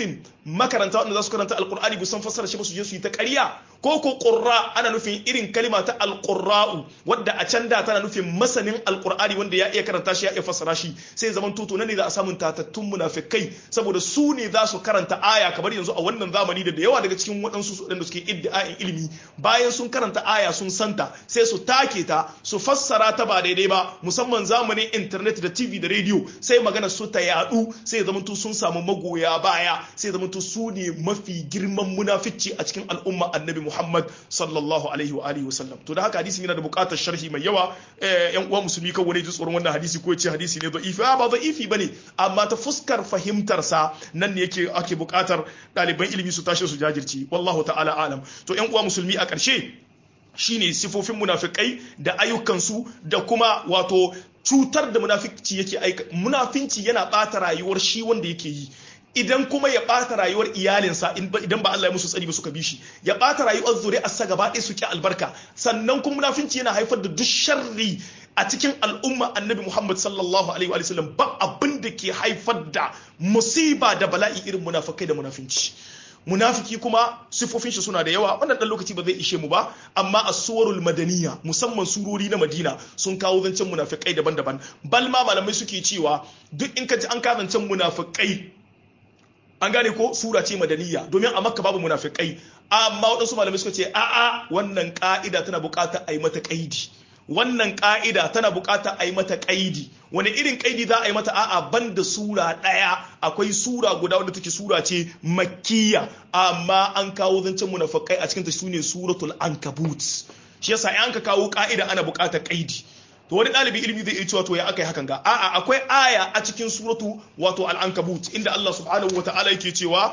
makaranta wanda za su karanta alqur'ani bu san fassara shi ba su je su yi ta ƙarya ko ko qurra ana nufin irin kalima ta alqurra'u wadda a can da tana nufin masanin alqur'ani wanda ya iya karanta shi ya iya fassara shi sai zaman tuto nan ne za a samu tatattun munafikai saboda su ne za su karanta aya kamar yanzu a wannan zamani da da yawa daga cikin waɗansu waɗanda suke iddia'in ilimi bayan sun karanta aya sun santa sai su take ta su fassara ta ba daidai ba musamman zamanin internet da tv da radio sai magana su ta yadu sai zamanto sun samu magoya baya sai zamanto su ne mafi girman munafici a cikin al'umma annabi muhammad sallallahu alaihi wa alihi wasallam to da haka hadisin yana da buƙatar sharhi mai yawa yan uwa musulmi kan wani ji tsoron wannan hadisi ko ce hadisi ne da'ifi ba da'ifi bane amma ta fuskar fahimtar sa nan ne yake ake buƙatar ɗaliban ilimi su tashi su jajirci wallahu ta'ala alam to yan uwa musulmi a ƙarshe shine sifofin munafikai da ayyukansu da kuma wato cutar da munafici yake aika munafinci yana bata rayuwar shi wanda yake yi idan kuma ya bata rayuwar iyalinsa idan ba Allah ya musu tsari ba suka bi shi ya bata rayuwar zuri'arsa gaba ɗaya su ki albarka sannan kuma munafinci yana haifar da duk sharri a cikin al'umma annabi Muhammad sallallahu alaihi wa sallam ba abin da ke haifar da musiba da bala'i irin munafikai da munafinci munafiki kuma sifofin shi suna da yawa wannan dan lokaci ba zai ishe mu ba amma as-suwarul madaniya musamman surori na Madina sun kawo zancen munafikai daban-daban bal ma malamai suke cewa duk in ka ji an ka zancen munafikai an gane ko sura ce madaniya domin a makka babu munafikai amma waɗansu malamai suka ce a'a wannan ka'ida tana buƙatar a yi mata kaidi wannan ka'ida tana buƙatar a yi mata kaidi wani irin kaidi za a yi mata a'a banda sura ɗaya akwai sura guda wadda take sura ce makkiya amma an kawo zancen munafikai a cikin ta sune suratul ankabut shi yasa an ka kawo ka'ida ana buƙatar kaidi to wani ɗalibi ilimi zai iya cewa to ya aka yi hakan ga a'a akwai aya a cikin suratu wato al-ankabut inda Allah subhanahu wa ta'ala yake cewa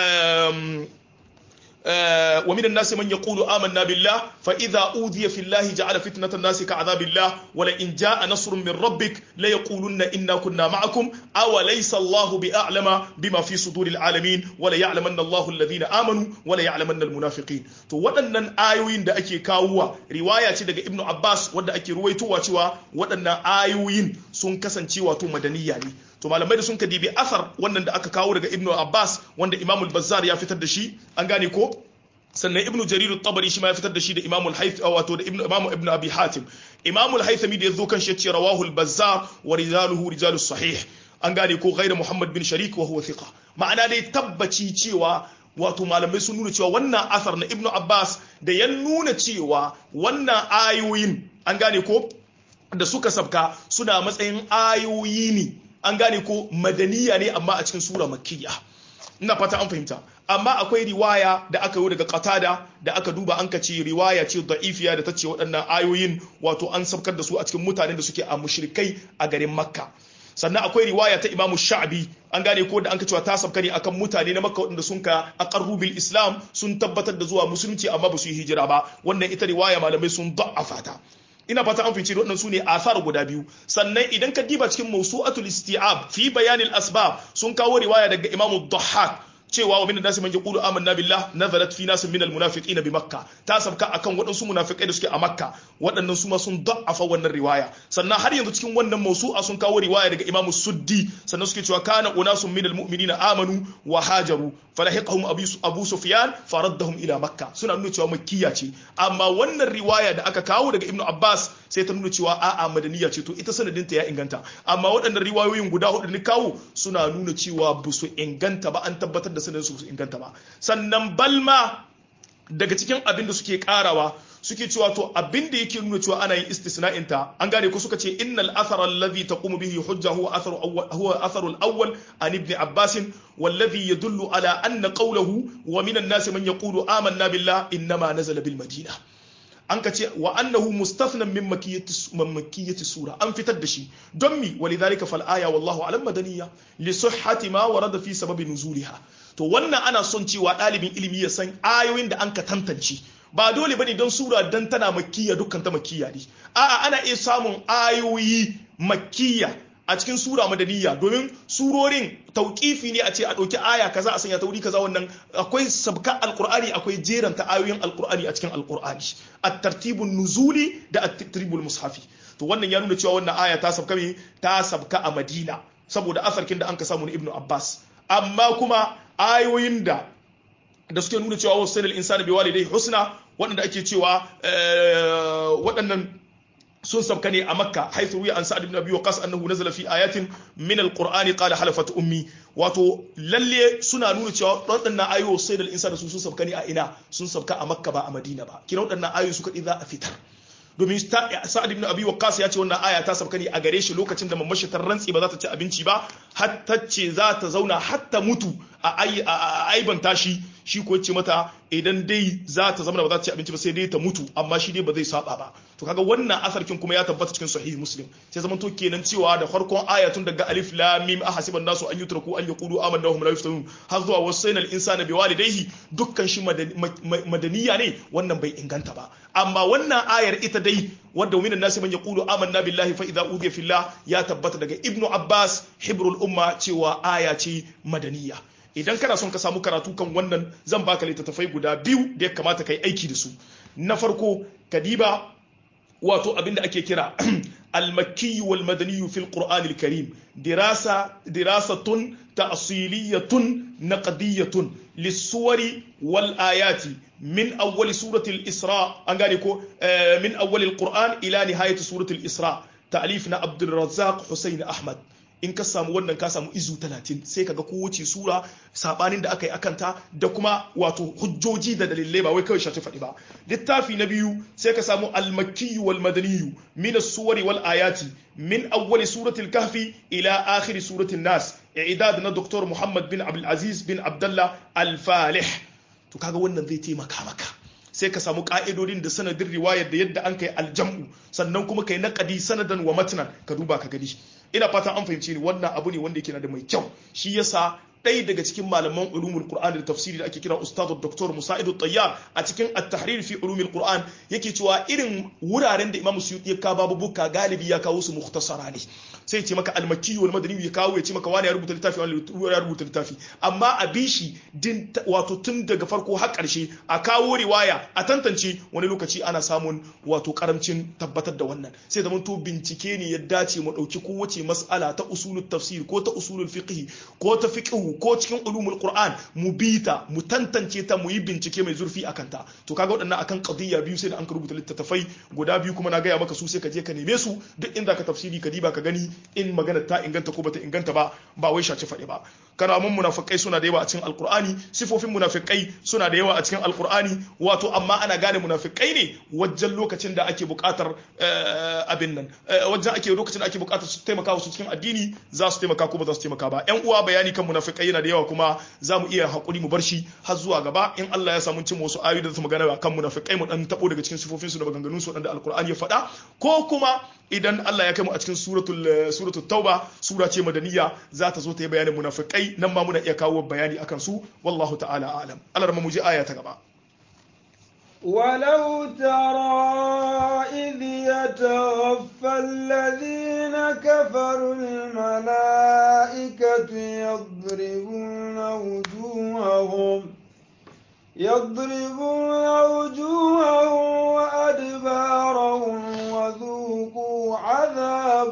ومن الناس من يقول آمنا بالله فإذا أوذي في الله جعل فتنة الناس كعذاب الله ولئن جاء نصر من ربك ليقولن إنا كنا معكم أو ليس الله بأعلم بما في صدور العالمين ولا يعلمن الله الذين آمنوا ولا يعلمن المنافقين to waɗannan ayoyin da ake kawowa riwaya ce daga Ibn Abbas wadda ake ruwaitowa cewa waɗannan ayoyin sun kasance wato madaniya ne to malamai da sun ka dibi asar wannan da aka kawo daga ibnu abbas wanda imamul bazzar ya fitar da shi an gane ko sannan ibnu jarir tabari shi ma ya fitar da shi da imamul hayth wato da ibnu imamu ibnu abi hatim imamul haythami da yazo kan shi yace rawahu al bazzar wa rijaluhu rijalus sahih an gane ko ghayr muhammad bin sharik wa huwa thiqa ma'ana dai tabbaci cewa wato malamai sun nuna cewa wannan asar na ibnu abbas da ya nuna cewa wannan ayoyin an gane ko da suka sabka suna matsayin ayoyi ne an gane ko madaniya ne amma a cikin sura makkiya ina fata an fahimta amma akwai riwaya da aka yi daga qatada da aka duba an kace riwaya ce da'ifiya da ta ce waɗannan ayoyin wato an sabkar da su a cikin mutanen da suke a mushrikai a garin makka sannan akwai riwaya ta imamu sha'bi an gane ko da an cewa ta sabka ne akan mutane na makka waɗanda sun ka aqarru bil islam sun tabbatar da zuwa musulunci amma ba su yi hijira ba wannan ita riwaya malamai sun da'afa ta ina fata an fice waɗannan su ne asar guda biyu sannan idan ka diba cikin mawsu'atul isti'ab fi bayanil asbab sun kawo riwaya daga imamu dhahhak cewa wa minan nasi man yaqulu amanna billah nazalat fi nasin minal munafiqina bi makka ta sabka akan waɗansu munafikai da suke a makka waɗannan su ma sun da'afa wannan riwaya sannan har yanzu cikin wannan mawsu'a sun kawo riwaya daga imamu suddi sannan suke cewa kana unasun minal mu'minina amanu wa hajaru falahiqahum abu sufyan faraddahum ila makka suna nuna cewa makkiya ce amma wannan riwaya da aka kawo daga ibnu abbas sai ta nuna cewa a'a madaniya ce to ita sanadinta ya inganta amma waɗannan riwayoyin guda hudu ni kawo suna nuna cewa ba su inganta ba an tabbatar da sanadin su inganta ba sannan balma daga cikin abin da suke karawa suke cewa to abin da yake nuna cewa ana yin istisna'in ta an gane ko suka ce innal athara alladhi taqumu bihi hujja huwa atharu awwal huwa atharu al-awwal an ibn abbas والذي يدل على أن قوله ومن الناس من يقول آمنا بالله إنما نزل بالمدينة an ka ce wa annahu mustafnan min makiyyati sura an fitar da shi don mi walidhalika fal aya wallahu alam madaniya li sihhati ma warada fi sababi nuzuliha to wannan ana son cewa dalibin ilimi ya san ayoyin da an ka tantance ba dole bane don sura dan tana makkiya dukkan ta makkiya ne a'a ana iya samun ayoyi makkiya a cikin sura madaniya domin surorin tauƙifi ne a ce a ɗauki aya kaza a sanya ta wuri kaza wannan akwai sabka alƙur'ani akwai jeranta ayoyin alƙur'ani a cikin alƙur'ani at-tartibun nuzuli da at-tartibul mushafi to wannan ya nuna cewa wannan aya ta sabka me ta sabka a Madina saboda asarkin da an ka samu na Ibn Abbas amma kuma ayoyin da da suke nuna cewa wasu sanar insani bai walidai husna waɗanda ake cewa waɗannan sun sabka ne a makka haithu ruya an sa'ad ibn abi waqas annahu nazala fi ayatin min alqur'ani qala halafat ummi wato lalle suna nuna cewa waɗannan ayoyi sai da insa da su sun sabka ne a ina sun sabka a makka ba a madina ba kina waɗannan ayoyi suka za a fitar domin sa'ad ibn abi waqqas ya ce wannan aya ta sabka ne a gare shi lokacin da mamashi ta rantsi ba za ta ci abinci ba hatta ce za ta zauna hatta mutu a aibanta shi shi ko ce mata idan dai za ta zama ba za ta ci abinci ba sai dai ta mutu amma shi dai ba zai saba ba to kaga wannan asarkin kuma ya tabbata cikin sahih muslim sai zaman to kenan cewa da farkon ayatun daga alif lam mim ahasiban nasu an yutraku an yaqulu amanna hum la yuftanun har zuwa wasainal insana biwalidayhi dukkan shi madaniya ne wannan bai inganta ba amma wannan ayar ita dai wadda minan nasi man yaqulu amanna billahi fa idza udiya fillah ya tabbata daga ibnu abbas hibrul umma cewa aya ce madaniya idan kana son ka samu karatu kan wannan zan baka littattafai guda biyu da ya kamata ka yi aiki da su na farko kadiba wato abinda ake kira al-makki wal madani fil qur'an al-karim dirasa dirasatun ta'siliyatun naqdiyatun lis-suwari wal ayati min awwal surati al-isra an gane ko min awwal al-qur'an ila nihayati surati al-isra ta'lif na abdul razzaq husayn ahmad in ka samu wannan ka samu izu talatin sai kaga kowace sura sabanin da aka yi akanta da kuma wato hujjoji da dalilai ba wai kawai shafi faɗi ba littafi na biyu sai ka samu almakkiyu wal madaniyu min as-suwari wal ayati min awwali suratil kahfi ila akhir suratin nas i'dad na Dr. Muhammad bin Abdul Aziz bin Abdullah Al-Falih to kaga wannan zai taimaka maka sai ka samu ka'idodin da sanadin riwayar da yadda an kai aljam'u sannan kuma kai naqadi sanadan wa matnan ka duba ka gani ina fatan an fahimci ni wannan abu ne wanda yake na da mai kyau shi yasa ɗaya daga cikin malaman ulumul qur'an da tafsiri da ake kira ustadu dr musaidu tayyar a cikin at-tahrir fi ulumul qur'an yake cewa irin wuraren da imam suyuti ya kawo babubuka galibi ya kawo su mukhtasara ne sai ce maka al-makki wal madani ya kawo ya ce maka wani ya rubuta littafi wani ya rubuta littafi amma a bishi din wato tun daga farko har karshe a kawo riwaya a tantance wani lokaci ana samun wato karamcin tabbatar da wannan sai zaman to bincike ne ya dace mu dauki kowace mas'ala ta usulul tafsir ko ta usulul fiqh ko ta fiqh ko cikin ulumul qur'an mu bita mu tantance ta mu yi bincike mai zurfi akan ta to kaga waɗannan akan qadiyya biyu sai da an rubuta littattafai guda biyu kuma na gaya maka su sai ka je ka neme su duk inda ka tafsiri ka diba ka gani in magana ta inganta ko bata inganta ba ba wai shaci faɗi ba karamin munafikai suna da yawa a cikin alqur'ani sifofin munafikai suna da yawa a cikin alqur'ani wato amma ana gane munafikai ne wajen lokacin da ake buƙatar abin nan wajen ake lokacin da ake buƙatar su taimaka su cikin addini za su taimaka ko ba za su taimaka ba yan uwa bayani kan munafikai yana da yawa kuma za mu iya hakuri mu bar shi har zuwa gaba in Allah ya samu cin wasu ayoyi da su magana kan munafikai mu dan tabo daga cikin sifofin su da maganganun su da alqur'ani ya faɗa ko kuma idan Allah ya kai mu a cikin suratul suratul tauba sura ce madaniya za ta zo ta yi bayanin munafikai nan ma muna iya kawo bayani akan su wallahu ta'ala a'lam Allah mu ji aya ta gaba ولو ترى إذ يتوفى الذين كفروا الملائكة يضربون وجوههم يضربون وجوههم وأدبارهم وذوقوا عذاب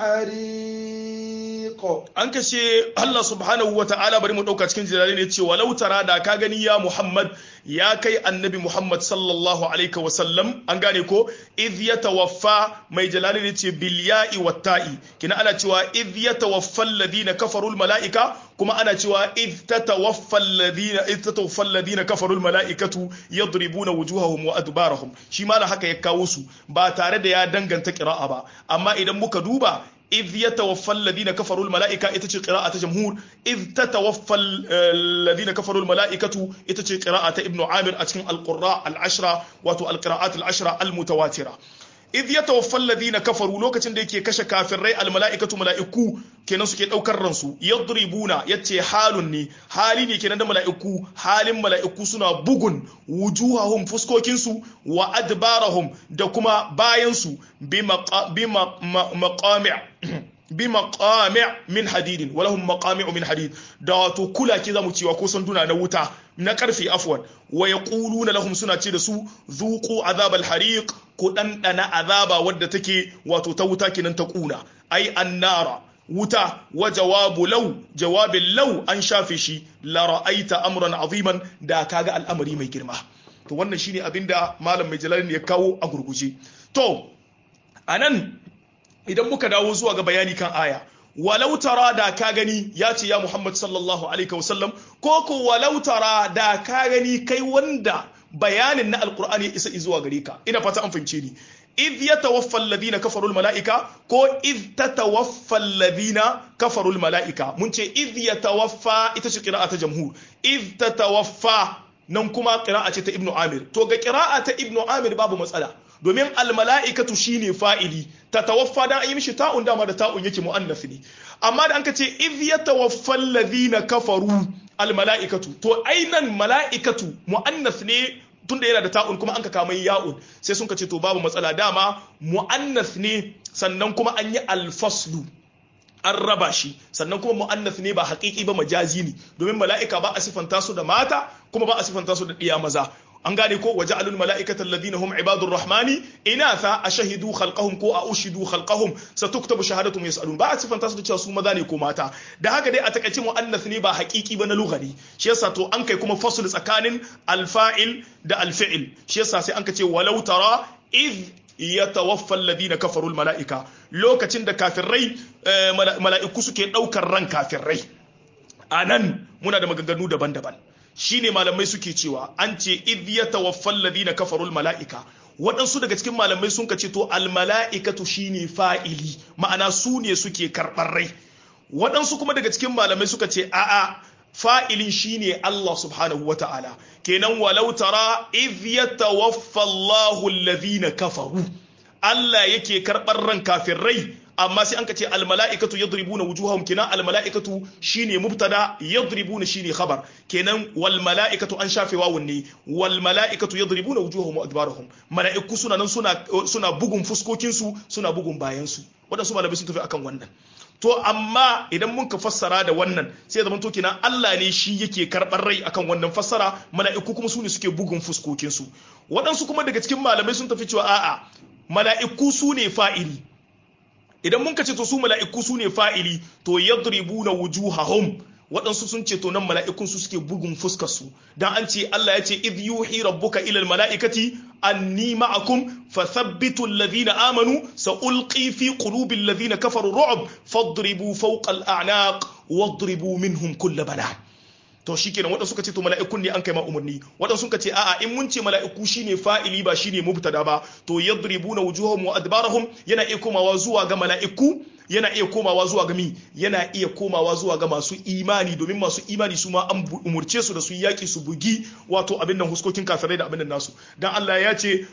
الحريق an kashe Allah subhanahu wa ta'ala bari mu ɗauka cikin jirare ne ce walau tara da ka gani ya Muhammad ya kai annabi Muhammad sallallahu alaihi wa sallam an gane ko idh yatawaffa mai jalali ne ce bil ya'i wat ta'i kina ana cewa idh yatawaffa alladhina kafaru al mala'ika kuma ana cewa idh tatawaffa alladhina idh tatawaffa alladhina kafaru al mala'ikatu yadribuna wujuhahum wa adbarahum shi ma haka ya kawo su ba tare da ya danganta qira'a ba amma idan muka duba إذ يتوفى الذين كفروا الملائكة إتشي قراءة جمهور إذ تتوفى الذين كفروا الملائكة إتشي قراءة ابن عامر أتكن القراء العشرة وتو القراءات العشرة المتواترة idh yatawaffa alladhina kafaru lokacin da yake kashe kafirai almala'ikatu mala'iku kenan suke daukar ransu yadribuna yace halun ne hali ne kenan da mala'iku halin mala'iku suna bugun wujuhahum fuskokin su wa adbarahum da kuma bayan su bi maqami' bi maqami' min hadidin wa lahum maqami'u min hadid da wato kula ke zamu cewa ko sanduna na wuta na karfe afwan wa yaquluna lahum suna ce da su zuqu azabal hariq ku dandana azaba wadda take wato ta wuta kenan ta kuna ai annara wuta wa jawabu law jawabin law an shafe shi la ra'aita amran aziman da kaga al'amari mai girma to wannan shine abinda malam mai jalali ya kawo a gurguje to anan idan muka dawo zuwa ga bayani kan aya walau tara da ka gani ya ce ya Muhammad sallallahu alaihi wasallam ko ko walau tara da ka gani kai wanda bayanin na alkur'ani ya isa zuwa gare ka ina fata an fahimce ni idh yatawaffa alladhina kafaru almalaika ko idh tatawaffa alladhina kafaru almalaika mun ce idh yatawaffa ita ce qira'a ta jamhur idh tatawaffa nan kuma qira'a ce ta ibnu amir to ga qira'a ta ibnu amir babu matsala domin almala'ikatu shine fa'ili ta tawaffa dan an yi mishi ta'un dama da ta'un yake mu'annas ne amma da an ka ce idh yatawaffa alladhina kafaru almala'ikatu to ainan mala'ikatu mu'annas ne tunda yana da ta'un kuma an ka kama ya'un sai sun ka ce to babu matsala dama mu'annas ne sannan kuma an yi alfaslu an raba shi sannan kuma mu'annas ne ba haƙiƙi ba majazi ne domin mala'ika ba a sifanta su da mata kuma ba a sifanta su da ɗiya maza an gane ko waje alul mala'ikata alladhina hum ibadur rahmani inatha ashahidu khalqahum ko a ushidu khalqahum satuktabu shahadatum yasalun ba a sifanta su da cewa su maza ne ko mata da haka dai a takaice muannath ne ba haqiqi ba na lughari shi yasa to an kai kuma fasl tsakanin alfa'il da alfi'il shi yasa sai an ka ce walau tara id yatawaffa alladhina kafaru almala'ika lokacin da kafirai mala'iku suke daukar ran kafirai anan muna da maganganu daban-daban shine malamai suke cewa an ce idh yatawaffal ladina kafarul mala'ika waɗansu daga cikin malamai sun ce to al mala'ikatu shine fa'ili ma'ana su ne suke karɓar rai waɗansu kuma daga cikin malamai suka ce a'a fa'ilin shine Allah subhanahu wa ta'ala kenan walau tara idh yatawaffa Allahu alladhina kafaru Allah yake karɓar ran kafirai amma sai an ka ce almala'ikatu yadribuna wujuhahum kenan almala'ikatu shine mubtada yadribuna shine khabar kenan wal mala'ikatu an shafe wawun ne wal mala'ikatu yadribuna wujuhahum wa adbarahum mala'iku suna nan suna suna bugun fuskokin su suna bugun bayan su wadansu malamai sun tafi akan wannan to amma idan mun ka fassara da wannan sai zaman to kenan Allah ne shi yake karɓar rai akan wannan fassara mala'iku kuma su ne suke bugun fuskokin su waɗansu kuma daga cikin malamai sun tafi cewa a'a mala'iku su ne fa'ili idan mun ce to su mala'iku su ne fa'ili to yadribuna wujuhahum waɗansu sun ce to nan mala'ikun su suke bugun fuskar su dan an ce Allah ya ce idh yuhi rabbuka ila mala'ikati anni ma'akum fathabbitu alladhina amanu sa'ulqi fi qulubi alladhina kafaru ru'b fadribu fawqa al'anaq wadribu minhum kull banan to shikenan waɗansu suka ce to mala'ikun ne an kai ma umarni waɗansu suka ce a'a in mun ce mala'iku shine fa'ili ba shine mubtada ba to yadribuna wujuhahum wa adbarahum yana iya komawa zuwa ga mala'iku yana iya komawa zuwa ga mi yana iya komawa zuwa ga masu imani domin masu imani su ma an umurce su da su yaki su bugi wato abin nan huskokin kafirai da abin nan nasu dan Allah ya ce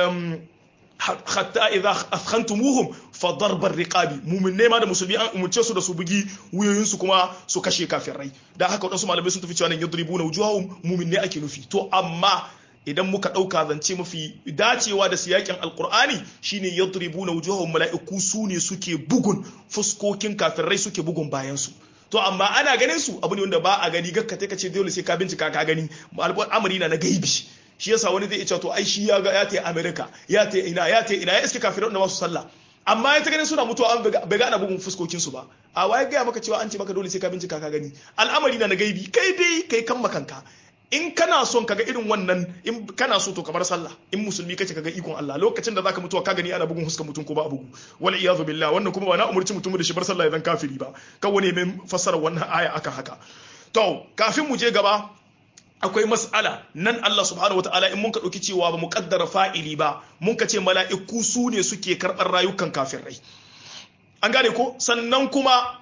hatta idza athkhantumuhum fa darbar riqabi mu'minne ma da musulmi an umurce su da su bugi wuyoyin su kuma su kashe kafirai da haka wadansu malamai sun tafi cewa nan yadribuna wujuhahum mu'minne ake nufi to amma idan muka dauka zance mafi dacewa da siyakin alqur'ani shine yadribuna wujuhahum mala'iku su ne suke bugun fuskokin kafirai suke bugun bayan su to amma ana ganin su abu ne wanda ba a gani gakka ka ce dole sai ka bincika ka gani al'amari na na gaibi shi yasa wani zai ce to ai shi ya ga ya ta America ya ta ina ya ta ina ya iske kafirai da masu sallah amma ya ta ganin suna mutuwa an bai ga ana bugun fuskokin su ba a waye ga maka cewa an ce maka dole sai ka bincika ka gani al'amari na na gaibi kai dai kai kan makanka in kana son kaga irin wannan in kana so to kamar sallah in musulmi kace kaga ikon Allah lokacin da zaka mutuwa ka gani ana bugun fuskar mutum ko ba a bugu wal iyadu billah wannan kuma ba na umurci mutum da shi bar sallah idan kafiri ba kawai ne mai fassara wannan aya akan haka to kafin mu je gaba akwai mas'ala nan Allah subhanahu wataala in mun ka dauki cewa ba mu kaddara fa'ili ba mun ka ce mala'iku su ne suke karɓar rayukan kafirai an gane ko sannan kuma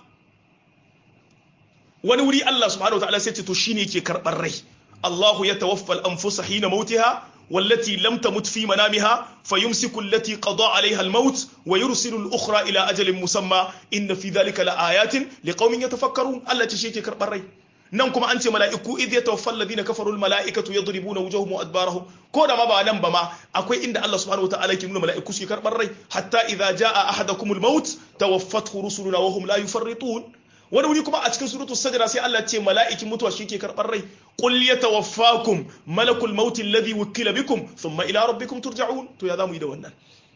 wani wuri Allah subhanahu wataala sai ce to shine yake karɓar rai Allahu yatawaffa al-anfusa hina mautiha والتي لم تمت في منامها فيمسك التي قضى عليها الموت ويرسل الأخرى إلى أجل مسمى إن في ذلك لآيات لقوم يتفكرون التي شيء كربر rai. nan kuma an ce mala'iku idh yatawaffa alladhina kafaru almala'ikatu yadribuna wujuhahum wa adbarahum ko da ma ba nan ba ma akwai inda Allah subhanahu wataala yake nuna mala'iku su karbar rai hatta idza jaa ahadakumul maut tawaffathu rusuluna wa hum la yufarritun wani wuri kuma a cikin suratu sajda sai Allah ce mala'ikin mutuwa shi ke karbar rai qul yatawaffakum malakul maut alladhi wukila bikum thumma ila rabbikum turja'un to ya zamu yi da wannan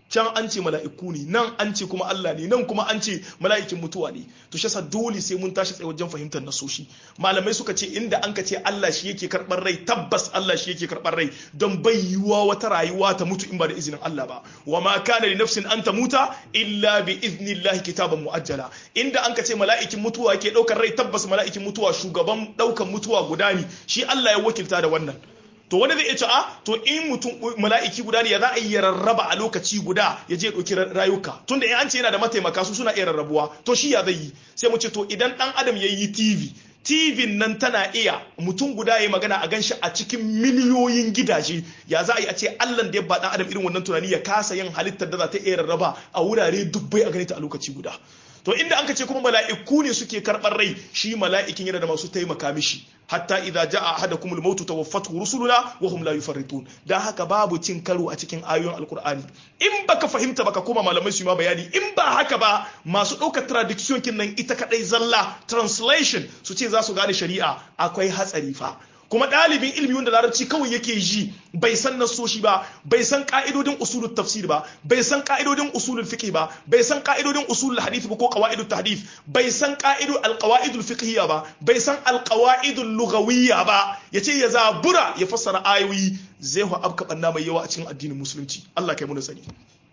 can an ce mala'iku ne nan an ce kuma Allah ne nan kuma an ce mala'ikin mutuwa ne to shi yasa dole sai mun tashi tsaye wajen fahimtar nasoshi malamai suka ce inda an ka ce Allah shi yake karɓar rai tabbas Allah shi yake karɓar rai don bai yiwuwa wata rayuwa ta mutu in ba da izinin Allah ba wa ma kana li nafsin an tamuta illa bi iznillahi kitaban muajjala inda an ka ce mala'ikin mutuwa ke ɗaukar rai tabbas mala'ikin mutuwa shugaban ɗaukan mutuwa guda ne shi Allah ya wakilta da wannan to wani zai iya ce a to in mutum mala'iki guda ne ya za a yi rarraba a lokaci guda ya je ɗauki rayuka tunda in an ce yana da mataimaka su suna iya rarrabuwa to shi ya zai yi sai mu ce to idan ɗan adam ya yi tv tv nan tana iya mutum guda ya magana a ganshi a cikin miliyoyin gidaje ya za a yi a ce allan da ya ba ɗan adam irin wannan tunani ya kasa yin halittar da za ta iya rarraba a wurare dubbai a ganita a lokaci guda to inda an ka ce kuma mala'iku ne suke karɓar rai shi mala'ikin yana da masu taimaka mishi hatta idza jaa ahadakum al-maut tawaffatu rusuluna wa hum la yufarritun dan haka babu cin karo a cikin ayoyin alqur'ani in baka fahimta baka koma malamai su ma bayani in ba haka ba masu ɗaukar tradiction kin nan ita kadai zalla translation su ce za su gane shari'a akwai hatsari fa kuma ɗalibin ilmi wanda larabci kawai yake ji bai san nasoshi ba bai san ka'idodin usulul tafsir ba bai san ka'idodin usulul fiqh ba bai san ka'idodin usulul hadith ba ko qawaidut tahdith bai san qa'idu alqawaidul fiqhiyya ba bai san alqawaidul lughawiyya ba yace ya zabura ya fassara ayoyi zai hu abka banna mai yawa a cikin addinin musulunci Allah kai mu sani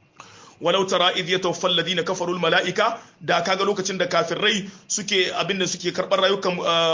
walau tara idh yatawaffal ladina kafaru al malaika da kaga lokacin da kafirai suke abinda suke karbar rayukan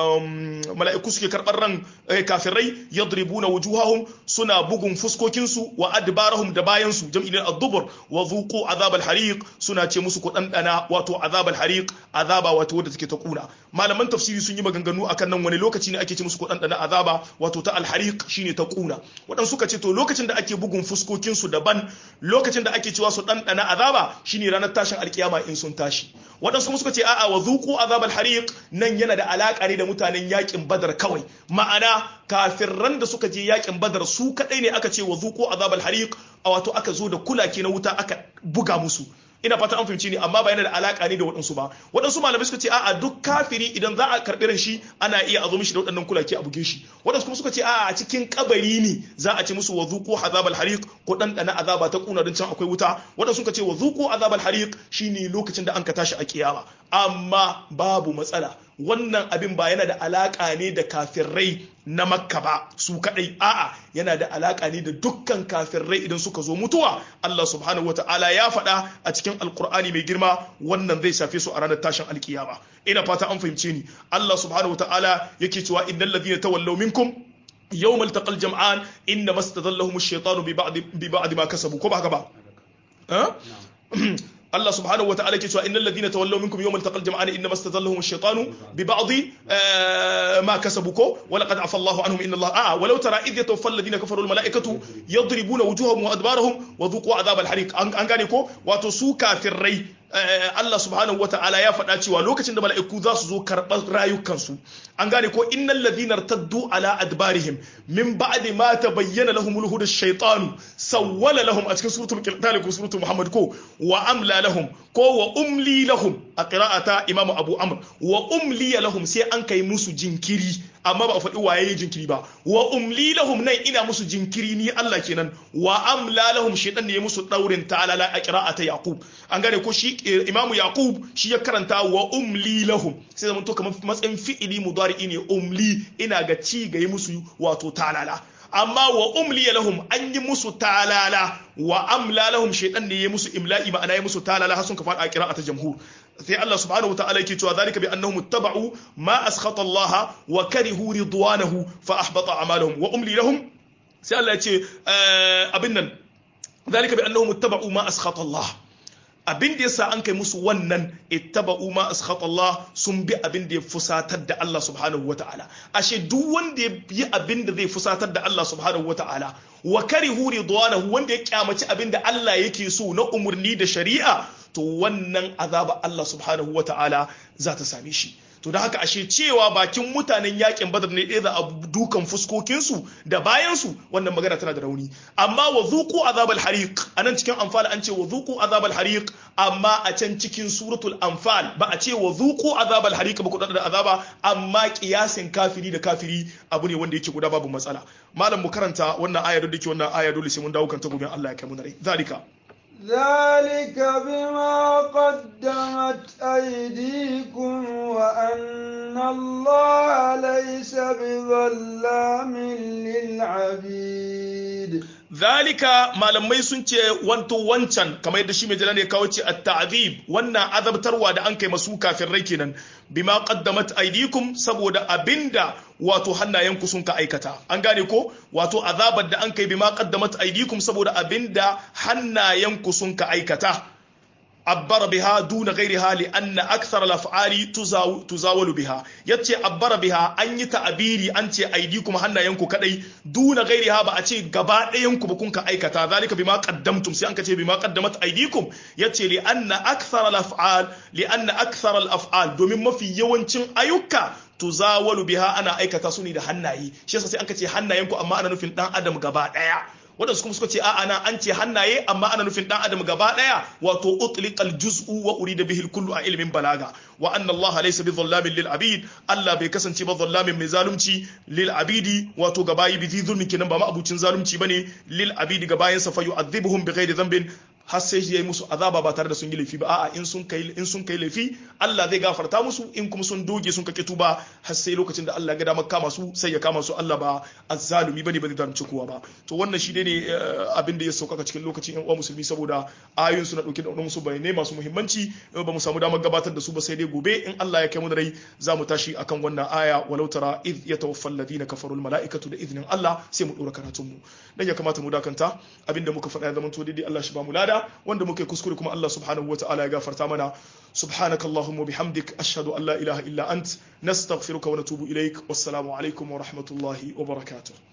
mala'iku suke karbar ran kafirai yadribuna wujuhahum suna bugun fuskokin su wa adbarahum da bayan su jam'in ad-dubur wa dhuqu azab al-hariq suna ce musu ku dandana wato azab al-hariq azaba wato wadda take ta kuna malaman tafsiri sun yi maganganu akan nan wani lokaci ne ake ce musu ku dandana azaba wato ta al-hariq shine ta kuna wadan suka ce to lokacin da ake bugun fuskokin su daban lokacin da ake cewa su dandana na azaba shine ranar tashin alkiyama in sun tashi waɗansu kuma suka ce a'a wa zuqu azabal hariq nan yana da alaka ne da mutanen yakin badar kawai ma'ana kafirran da suka je yakin badar su kadai ne aka ce wa zuqu azabal hariq a wato aka zo da kulake na wuta aka buga musu ina fata an fahimci ni amma ba yana da alaka ne da waɗansu ba waɗansu malamai suka ce a'a duk kafiri idan za a karɓi ran shi ana iya a zo mishi da waɗannan kulake a buge shi waɗansu kuma suka ce a'a a cikin kabari ne za a ce musu wa zuqu azabal hariq ko dan dana azaba ta kuna don can akwai wuta waɗansu suka ce wa zuqu azabal hariq shine lokacin da an ka tashi a kiyama amma babu matsala wannan abin ba yana da alaka ne da kafirai na makka ba su kadai a'a yana da alaka ne da dukkan kafirai idan suka zo mutuwa Allah subhanahu wataala ya faɗa a cikin alkur'ani mai girma wannan zai shafe su a ranar tashin alkiyama ina fata an fahimce ni Allah subhanahu wataala yake cewa innal ladhina tawallaw minkum يوم التقى الجمعان انما استذلهم الشيطان ببعض ببعض ما كسبوا كما هكذا ها الله سبحانه وتعالى كتوا إن الذين تولوا منكم يوم التقى الجمعان إنما استذلهم الشيطان ببعض آه ما كسبوا ولقد عفى الله عنهم إن الله آه ولو ترى إذ يتوفى الذين كفروا الملائكة يضربون وجوههم وأدبارهم وذوقوا عذاب الحريق أن غانيكو واتسو كافري Allah subhanahu wa ta'ala ya faɗa cewa lokacin da mala'iku za su zo karɓar rayukansu an gane ko innal ladhina taddu ala adbarihim min ba'di ma tabayyana lahum al-huda ash-shaytanu sawwala lahum a cikin suratul qital ko suratul muhammad ko wa amla lahum ko wa umli lahum a qira'ata imamu abu amr wa umli lahum sai an kai musu jinkiri amma ba a faɗi waye jinkiri ba wa umli lahum nan ina musu jinkiri ni Allah kenan wa amla lahum shaytan ne ya musu daurin ta'ala a qira'ata yaqub an gane ko shi imamu yaqub shi ya karanta wa umli lahum sai zaman to kamar matsayin fi'ili mudari'i ne umli ina ga ci ga yi musu wato talala amma wa umli lahum an yi musu talala wa amla lahum shaytan ne ya musu imla'i ma'ana ya musu talala har sun ka faɗa qira'ata jamhur sai Allah subhanahu wa ta'ala yake cewa zalika bi annahum ittaba'u ma askhata Allah wa karihu ridwanahu fa ahbata a'malahum wa umli lahum sai Allah ya ce abin nan zalika bi annahum ittaba'u ma askhata Allah abin da yasa an kai musu wannan ittaba'u ma askhata Allah sun bi abin da ya fusatar da Allah subhanahu wata'ala ashe duk wanda ya yi abin da zai fusatar da Allah subhanahu wata'ala wa karihu ridwanahu wanda ya kyamaci abin da Allah yake so na umurni da shari'a to wannan azaba Allah subhanahu wata'ala za ta same shi to da haka ashe cewa bakin mutanen yakin badar ne ɗaya da dukan fuskokinsu da bayansu wannan magana tana da rauni amma wa zuku azabal hariq anan cikin anfal an ce wa zuku azabal hariq amma a can cikin suratul anfal ba a ce wa zuku azabal hariq ba ku da azaba amma kiyasin kafiri da kafiri abu ne wanda yake guda babu matsala malam mu karanta wannan aya da wannan aya dole sai mun dawo kan ta gobe Allah ya kai mu rai zalika ذلك بما قدمت أيديكم وأن الله ليس بظلام للعبيد zalika malamai sun ce wanto wancan kamar yadda shi mai jala ne kawo ce at-ta'zib wannan azabtarwa da an kai masu kafin rai kenan bima qaddamat aydikum saboda abinda wato hannayenku sun ka aikata an gane ko wato azabar da an kai bima qaddamat aydikum saboda abinda hannayenku sun ka aikata abbara biha duna ghairiha li anna akthar al-af'ali tuzawalu biha yace abbara biha an yi ta'abiri an ce aidikum hannayenku kadai duna ghairiha ba a ce gaba ɗayan ku ba kun ka aikata zalika bima qaddamtum sai an ka ce bima qaddamat aidikum yace li anna akthar al-af'al li anna akthar al-af'al domin mafi yawancin ayyuka tuzawalu biha ana aikata su ne da hannaye shi yasa sai an ka ce hannayenku amma ana nufin dan adam gaba ɗaya waɗansu kuma suka ce a'a na an ce hannaye amma ana nufin dan adam gaba daya wato utliqal juz'u wa urida bihi kullu a ilmin balaga wa anna allaha laysa bidhallamin lil abid allah bai kasance ba zallamin mai zalunci lil abidi wato gabayi bi zulmin kenan ba ma abucin zalunci bane lil abidi gabayin sa fa yu'adhibuhum bighairi dhanbin har sai ya yi musu azaba ba tare da sun yi laifi ba a'a in sun kai in sun kai laifi Allah zai gafarta musu in kuma sun doge sun kake tuba har sai lokacin da Allah ya ga damar kama su sai ya kama su Allah ba azzalumi bane ba zai zalunci kowa ba to wannan shi ne abin da ya sauƙaƙa cikin lokacin yan uwa musulmi saboda ayoyin su na dauke da musu bayanai masu muhimmanci ba mu samu damar gabatar da su ba sai dai gobe in Allah ya kai mu da rai za mu tashi akan wannan aya walau tara id yatawaffa alladhina kafaru almalaikatu da idnin Allah sai mu dora karatun mu dan ya kamata mu dakanta abinda muka faɗa ya zama to daidai Allah shi ba mu lada wanda muka yi kuskure kuma Allah subhanahu wa ta'ala ya gafarta mana subhanaka allahumma bihamdik ashhadu an la ilaha illa ant nastaghfiruka wa natubu ilaik wassalamu alaikum wa rahmatullahi wa barakatuh